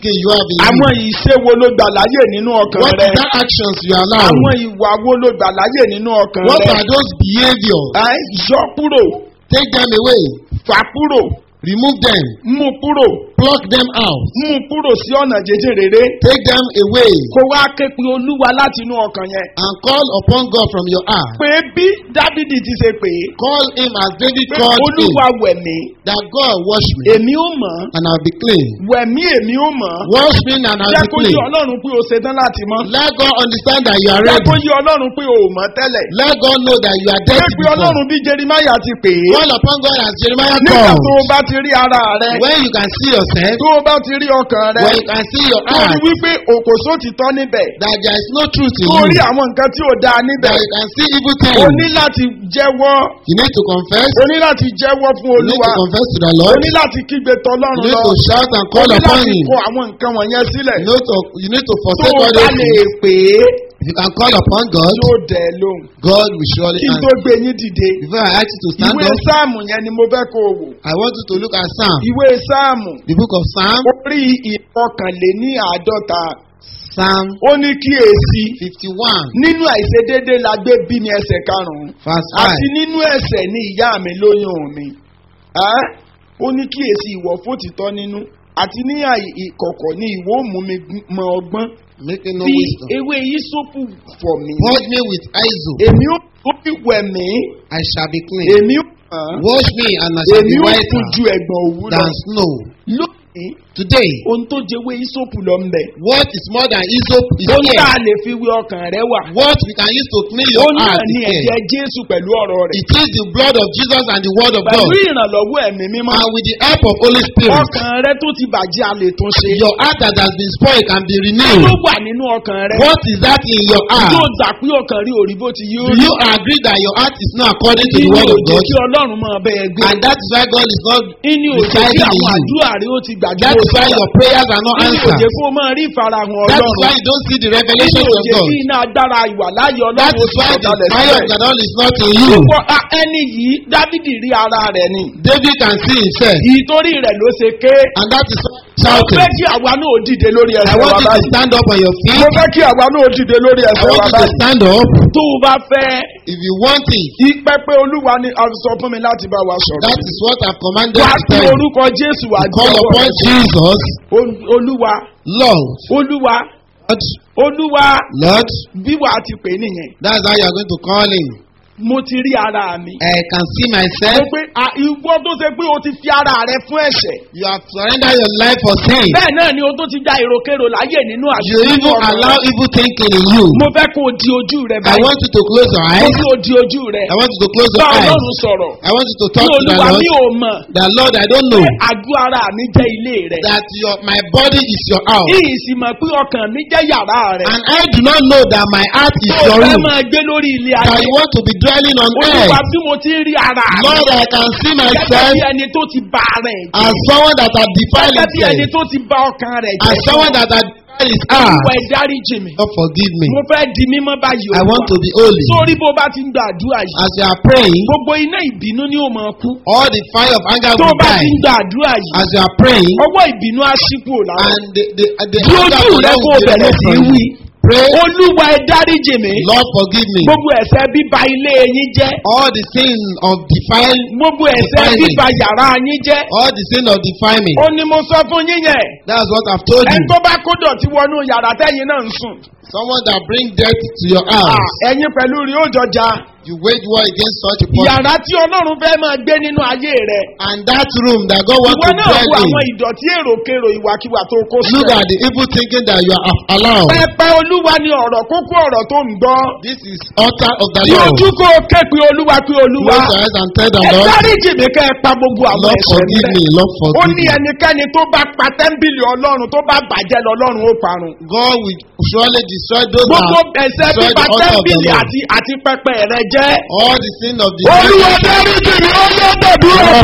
gain you have in àwọn you? ìṣe wo ló gbà láyè nínú ọkàn What rẹ is that actions you allow? àwọn ìwà wo ló gbà láyè nínú ọkàn What rẹ are those behaviors? ẹ yọ kúrò Take them away. fà kúrò Remove them. mú kúrò Pluck them out. mú kúrò sí ọ̀nà jẹjẹrẹ rere Take them away. kó wá ké pe olúwa láti inú ọkàn yẹn And call upon God from your heart. pé bí dávidi ti ṣe pè é Call him as David pé called him. olúwa wẹ̀ mí That God wash me èmi ó mọ̀ ọ́, and I'll be clean. wẹ̀ mí èmi ó mọ̀ ọ́. Wash me and I'll jẹ́ be kó yí clean. ọlọ́run pé o ṣetán láti mọ́ Let God understand that you are jẹ́ kó ready. yí ọlọ́run pé o ò mọ̀ tẹ́lẹ̀ Let God know that you are pé dirty pé before. ọlọ́run bí jerimaya ti pè é Call upon God as Jeremiah nígbà tó o called. bá ti rí ara rẹ When you can see yourself, tó o bá ti rí ọkàn rẹ when you can see your tó o rí heart, wípé òkòsó ti tọ́ níbẹ̀ that there is no truth in tó o rí you, àwọn nǹkan tí ò dáa níbẹ̀ that you can see evil o ní things, láti jẹ́wọ́ you need to confess. o ní láti jẹ́wọ́ fún You need olúwa to confess to the o Lord. ní láti kígbe You tọlọ́run need lọ to shout and o call ní upon láti Him. kọ àwọn nǹkan wọ̀nyẹn sílẹ̀ You need to, you need to tó forsake o all bá those lè things. pè é If you can call upon God, yóò dẹ̀ ẹ́ lóhùn God will surely kí n tó answer. gbé yín dìde Before I ask you to stand ìwé up, sáàmù yẹn ni mo fẹ́ kó o wò I want you to look at Psalm, ìwé sáàmù the book of Psalm, orí ìkọkànléní àádọ́ta Psalm ó ní kíyèsí 51, nínú àìṣedéédé la gbé bí mi ẹsẹ̀ karùn-ún verse 5. àti nínú ẹsẹ̀ ní ìyá mi lóyún mi Ẹ́? ó ní kíyèsí ìwọ fòtítọ́ nínú àti ní àì- ìkọ̀kọ̀ ní ìwọ ó mú mi gún- mọ ọgbọ́n Making no fi wisdom. ewé yísòpù fọ̀ mí Purge me with hyssop, èmi ó ó fi wẹ̀ mí I shall be clean. èmi ó mọ̀ Wash me and I shall èmi be ó kú whiter ju ẹ̀gbọ̀n òwú lọ than snow. lónìí Today, ohun tó jẹ́wé yísòpù lọ ń bẹ̀ what is more than hyssop is ohun tá here. a lè fi wé ọkàn rẹ wà What we can use to clean ó your náà heart ní is here. ẹ̀jẹ̀ jésù pẹ̀lú ọ̀rọ̀ rẹ̀ It is the blood of Jesus and the word of God. pẹ̀lú ìrànlọ́wọ́ ẹ̀mí mímọ́ And with the help of Holy Spirit, ọkàn rẹ tó ti bàjẹ́ a lè tún ṣe your heart that has been spoiled can be ló renewed. wà nínú ọkàn rẹ What is that in your yóò heart? gbà pé ọkàn rí òrí bó ti yóò Do you agree that your heart is not according to the inú word of òjò God? kí ọlọ́run máa bẹ ẹ gbé And that is why God is not inú òjò kí residing in àwọn you. àdúrà rẹ ó ti gbàgbé That is why your prayers are not inú òjò answered. kó máa rí ìfarahàn That is ọlọ́run why you don't see the inú revelations of òjò God. kí iná agbára ìwà láàyè That ọlọ́run ó is ti why the sọ̀kalẹ̀ fire of sílẹ̀ God is not in you. Gbogbo a- ẹni yìí dávidi rí ara rẹ̀ ni David can see himself. ìtorí rẹ̀ ló ṣe ké And that is why mo shouting. fẹ́ kí àwa náà dìde lórí I ẹsẹ̀ want wa you to báyìí stand up on your mo feet. fẹ́ kí àwa náà dìde lórí I ẹsẹ̀ want wa you to báyìí stand up. tó o bá fẹ́ If you want it, ìpẹ́pẹ́ olúwa ni a sọ fún mi láti bá wa sọ̀rọ̀ that is what I've commanded wá to sí tell you. orúkọ jésù wá Call jẹ́wọ́ upon rẹ̀. Jesus, Ol- olúwa Lord, olúwa Lord, olúwa Lord. bí wàá ti pè é nìyẹn That's how you are going to call him. mo ti rí ara mi. I can see mo myself. pé à, ìwọ tó ṣe pé o ti fi ara rẹ fún ẹ̀ṣẹ̀. You have surrendered your life for sin. bẹ́ẹ̀ náà ni o tó ti já èròkèrò láyè nínú You àṣírí even ọkàn allow rẹ. evil thinking in you. mo fẹ́ kó o di ojú rẹ I báyìí. want you to close your mo eyes. kí o di ojú rẹ. I want you to close bá your eyes. ọlọ́run sọ̀rọ̀. I want you to ní talk to the olúwa Lord. mi ò mọ̀ That Lord, I don't know pé àgọ́ ara mi jẹ́ ilé rẹ. that your my body is your house. yìí sì mọ̀ pé ọkàn mi jẹ́ yàrá rẹ. And I do not know that my heart is tó o your fẹ́ room. máa gbé lórí ilé That ayé. you want to be dwelling on olúwa earth. bí mo ti ń rí ara mi. Lord, I can see gẹ́gẹ́ myself bí ẹni tó ti ba ara ẹ̀ jẹ́. as someone that has defiled gẹ́gẹ́ bí ẹni himself. tó ti ba ọkàn rẹ̀ As jẹ́. someone that has defiled his Olúwa heart. ẹ dáríjì mi. God forgive me. mo fẹ́ di mímọ́ báyìí I want to be holy. sórí bó bá ti ń gba àdúrà yìí. As you are praying, gbogbo iná ìbínú ni ó máa kú. all the fire of anger tó will bá die. ti ń gba àdúrà yìí. As you are praying, ọwọ́ ìbínú á ṣí kúrò lára. and the the the Bí anger ojú of rẹ God kó will be bẹ̀rẹ̀ sí removed from wí. you. Pray, olúwa ẹ dáríjì mi. Lord forgive me. gbogbo ẹ̀ṣẹ̀ bíba ilé yín jẹ́. All the sin of defile, gbogbo ẹ̀ṣẹ̀ Defilement. bíba yàrá yín jẹ́. all the sin of defilement. ó ní mo sọ fún yín yẹn. That's what I've told ẹni you. tó bá kó dọ̀tí wọnú yàrá tẹ́yìn náà ń sùn. Someone that bring death to your Ah, house, ẹ̀yin pẹ̀lú rí ó jọjà. you wage war against such a person. yàrá tí ọlọ́run fẹ́ máa gbé nínú ayé rẹ̀. And that room that God wants ìwọ to náà dwell wo àwọn in, ìdọ̀tí èròkèrò ìwàkiwà tó kó look sílẹ̀. at the evil thinking that you are allowed. pẹpẹ olúwa ni ọ̀rọ̀ kókó ọ̀rọ̀ tó ń gbọ́. This is altar of the tí Lord. ojú kó o ké pe olúwa pe olúwa. Close your eyes and tell the ẹ Lord, dáríjì mi kẹ́ ẹ pa gbogbo àwọn Lord ẹ̀ṣẹ̀ mi forgive rẹ̀. me, Lord ó forgive ní me. ẹnikẹ́ni tó bá pa tẹ́ḿbìlì ọlọ́run tó bá bàjẹ́ lọ ọlọ́run ó parun. God will surely destroy those gbogbo that ẹ̀ṣẹ̀ destroy bíba the altar of the tẹ́ḿbìlì Lord. àti àti pẹpẹ rẹ jẹ́. All the sin of the olúwa dáríjì mi ó ló gbàdúrà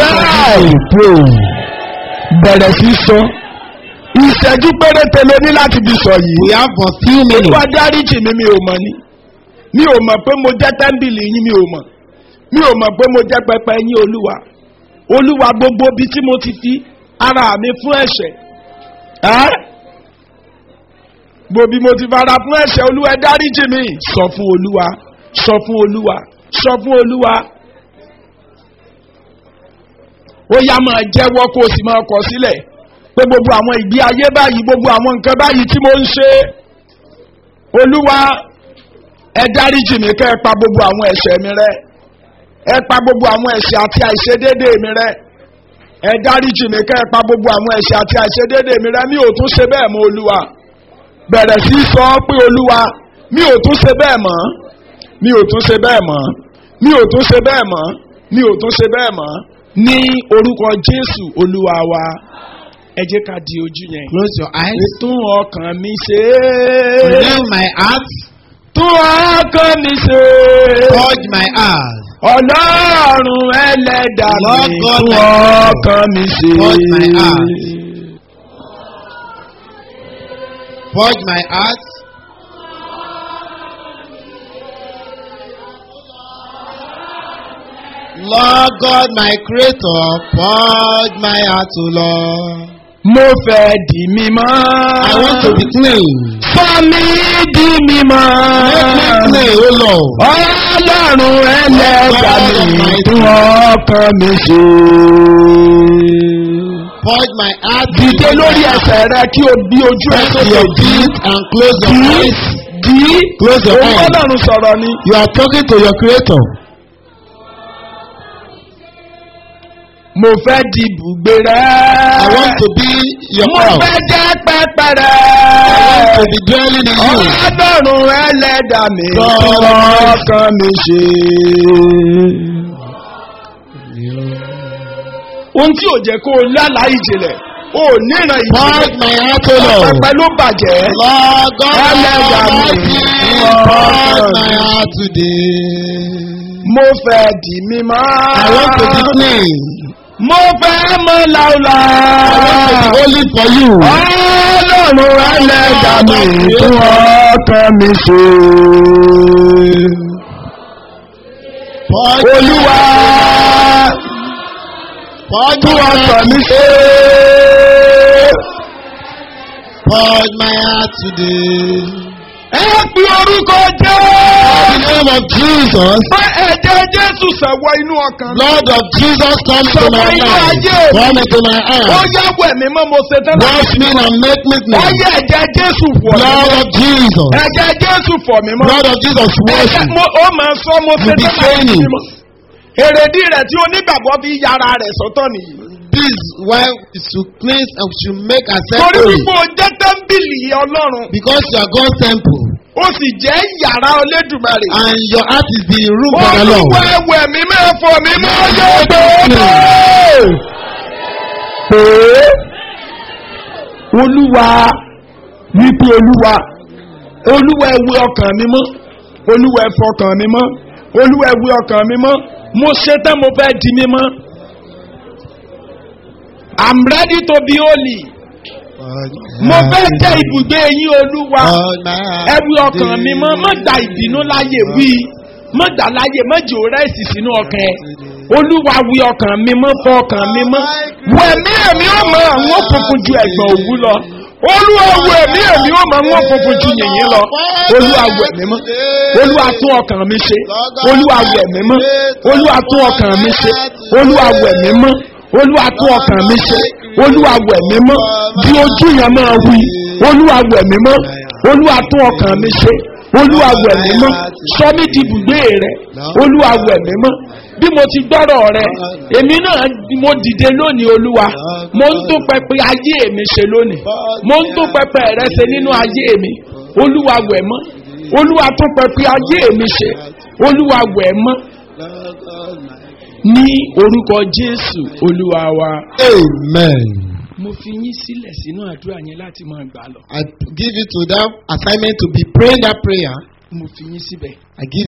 bẹ́ẹ̀. bẹ̀rẹ̀ sí sọ ìṣẹ́jú péréte ló ní láti fi sọ yìí. We have but few minutes. olúwa dáríjì mi mi ò mọ̀ ni mi ò mọ̀ pé mo jẹ́ tẹ́ḿbìlì yín mi ò mọ̀ mi ò mọ̀ pé mo jẹ́ pẹpẹ yín olúwa olúwa gbogbo bí tí mo ti fi ara mi fún ẹ̀ṣẹ̀ ẹ́ gbòbí mo ti fara fún ẹ̀ṣẹ̀ olúwa ẹ dáríjì mi sọ fún olúwa sọ fún olúwa sọ fún olúwa ó yá máa jẹ́wọ́ kó o sì máa kọ̀ sílẹ̀ pé gbogbo àwọn ìgbé ayé báyìí gbogbo àwọn nǹkan báyìí tí mo ń ṣe olúwa ẹ dáríjì mi kẹ́ ẹ pa gbogbo àwọn ẹ̀ṣẹ̀ mi rẹ́ ẹ pa gbogbo àwọn ẹ̀ṣẹ̀ àti àìṣedéédéé mi rẹ́ ẹ dáríjì mi kẹ́ ẹ pa gbogbo àwọn ẹ̀ṣẹ̀ àti àìṣedéédéé mi rẹ́ mi ò tún ṣe bẹ́ẹ̀ mọ́ olúwa bẹ̀rẹ̀ sí sọ pé olúwa mi ò tún ṣe bẹ́ẹ̀ mọ́ mi ò tún ṣe bẹ́ẹ̀ mọ́ mi ò tún ṣe bẹ́ẹ̀ mọ́ mi ò tún ṣe bẹ́ẹ̀ mọ́ ní orúkọ jésù olúwa wa ẹ jẹ́ ká di ojú yẹn. Close your eyes. tún ọkàn mi ṣe Renew my heart. tún ọkàn mi ṣe Purge my heart. ọlọ́run ẹlẹ́dàá Lord mi God, tún my God. ọkàn mi ṣe. Purge my heart. Purge my heart. Lord God, my creator, purge my heart, O Lord. mo fẹ́ di mímọ́. I want to be clean. sọ mi di mímọ́. Make me clean, O Lord. ọlọ́run ẹlẹ́dàá mi Lord, tún ọkàn mi ṣe. Purge my heart. dìde lórí ẹsẹ̀ rẹ kí o bí ojú ẹ Press sókè your dì í. feet and close your dì í eyes. dì í. Close your òun eyes. ọlọ́run sọ̀rọ̀ ni. You are talking to your creator. mo fẹ́ di ibùgbé rẹ. I want to be your mo house. fẹ́ jẹ́ pẹ́pẹ́ rẹ. I want to be dwelling in you. ọlọ́run ẹlẹ́dàá mi God. tún ọkàn mi ṣe. ohun tí ò jẹ́ kó o lálàá ìjìnlẹ̀ o ò níran Purge ìjìnlẹ̀ my heart, O Lord. pẹpẹ ló bàjẹ́. Lord God Ẹlẹ́dàá mi. Almighty, Lord. purge my heart today. mo fẹ́ di mímọ́. I want to be clean. mo fẹ́ mọ́ láúlá. I want to be holy for you. ọlọ́run ẹlẹ́dàá mi tún ọkàn mi ṣe. Purge olúwa Purge tún my ọkàn heart. mi ṣe. Purge my heart today. ẹ fi orúkọ jẹ́. In the name of Jesus, pé ẹ̀jẹ̀ jésù sẹ̀wọ́ inú ọkàn mi. blood of Jesus come to my life. Come into my ó heart. yàgò ẹ̀mí mọ́ mo ṣe tán Wash me and make me clean. wáyé ẹ̀jẹ̀ jésù fọ̀ mí Blood mọ́. of Jesus. ẹ̀jẹ̀ jésù fọ̀ mí mọ́. Blood of Jesus wash ẹ̀jẹ̀ me. mo ó máa sọ mo ṣe You be tán láti training. mímọ́. èrèdí rẹ̀ tí onígbàgbọ́ fi yára rẹ̀ sọ́tọ̀ nìyí. This is why we should cleanse and we should make ourselves torí holy. wípé o jẹ́ tẹ́ḿbìlì ọlọ́run Because you are God's temple ó sì jẹ́ yàrá olódùmarè. and your heart is the room for the Lord. olúwa ẹwẹ̀ mi máa fọ̀ mí mọ́ yóò tó tó. pé olúwa wípé olúwa olúwa ẹwẹ ọkàn mi mọ́ olúwa ẹfọ ọkàn mi mọ́ olúwa ẹwẹ ọkàn mi mọ́ mo ṣetán mo fẹ́ di mímọ́. I'm ready to be holy. mo fẹ́ jẹ́ ibùgbé yín olúwa ẹwí ọkàn mi mọ́ má gba ìbínú láyè wí má gbà láyè má jò rẹ́sì sínú ọkàn ẹ olúwa wí ọkàn mi mọ́ fọ ọkàn mi mọ́ wọ ẹ̀mí ẹ̀mí ọmọ àwọn òkùnkùn ju ẹ̀gbọ́n òwú lọ olúwa wọ ẹ̀mí ẹ̀mí ọmọ àwọn òkùnkùn ju yìnyín lọ olúwa wọ ẹ̀mí mọ́ olúwa tún ọkàn mi ṣe olúwa wọ ẹ̀mí mọ́ olúwa tún ọkàn mi ṣe olúwa wọ ẹ̀mí mọ́ olúwa tún ọkàn mi ṣe olúwa wọ ẹ̀mí mọ́ di ojú yẹn máa wí olúwa wọ ẹ̀mí mọ́ olúwa tún ọkàn mi ṣe olúwa wọ ẹ̀mí mọ́ sọ mí di ibùgbé rẹ olúwa wọ ẹ̀mí mọ́ bí mo ti gbọ́rọ̀ rẹ èmi náà mo dìde lónìí olúwa mo ń tún pẹpẹ ayé mi ṣe lónìí mo ń tún pẹpẹ rẹ ṣe nínú ayé mi olúwa wọ ẹ̀ mọ́ olúwa tún pẹpẹ ayé mi ṣe olúwa wọ ẹ̀ mọ́ ní orúkọ jésù olúwa wa. Amen. mo fi yín sílẹ̀ sínú àdúrà yẹn láti máa gbà lọ. I give you to that assignment to be praying that prayer. mo fi yín síbẹ̀. I give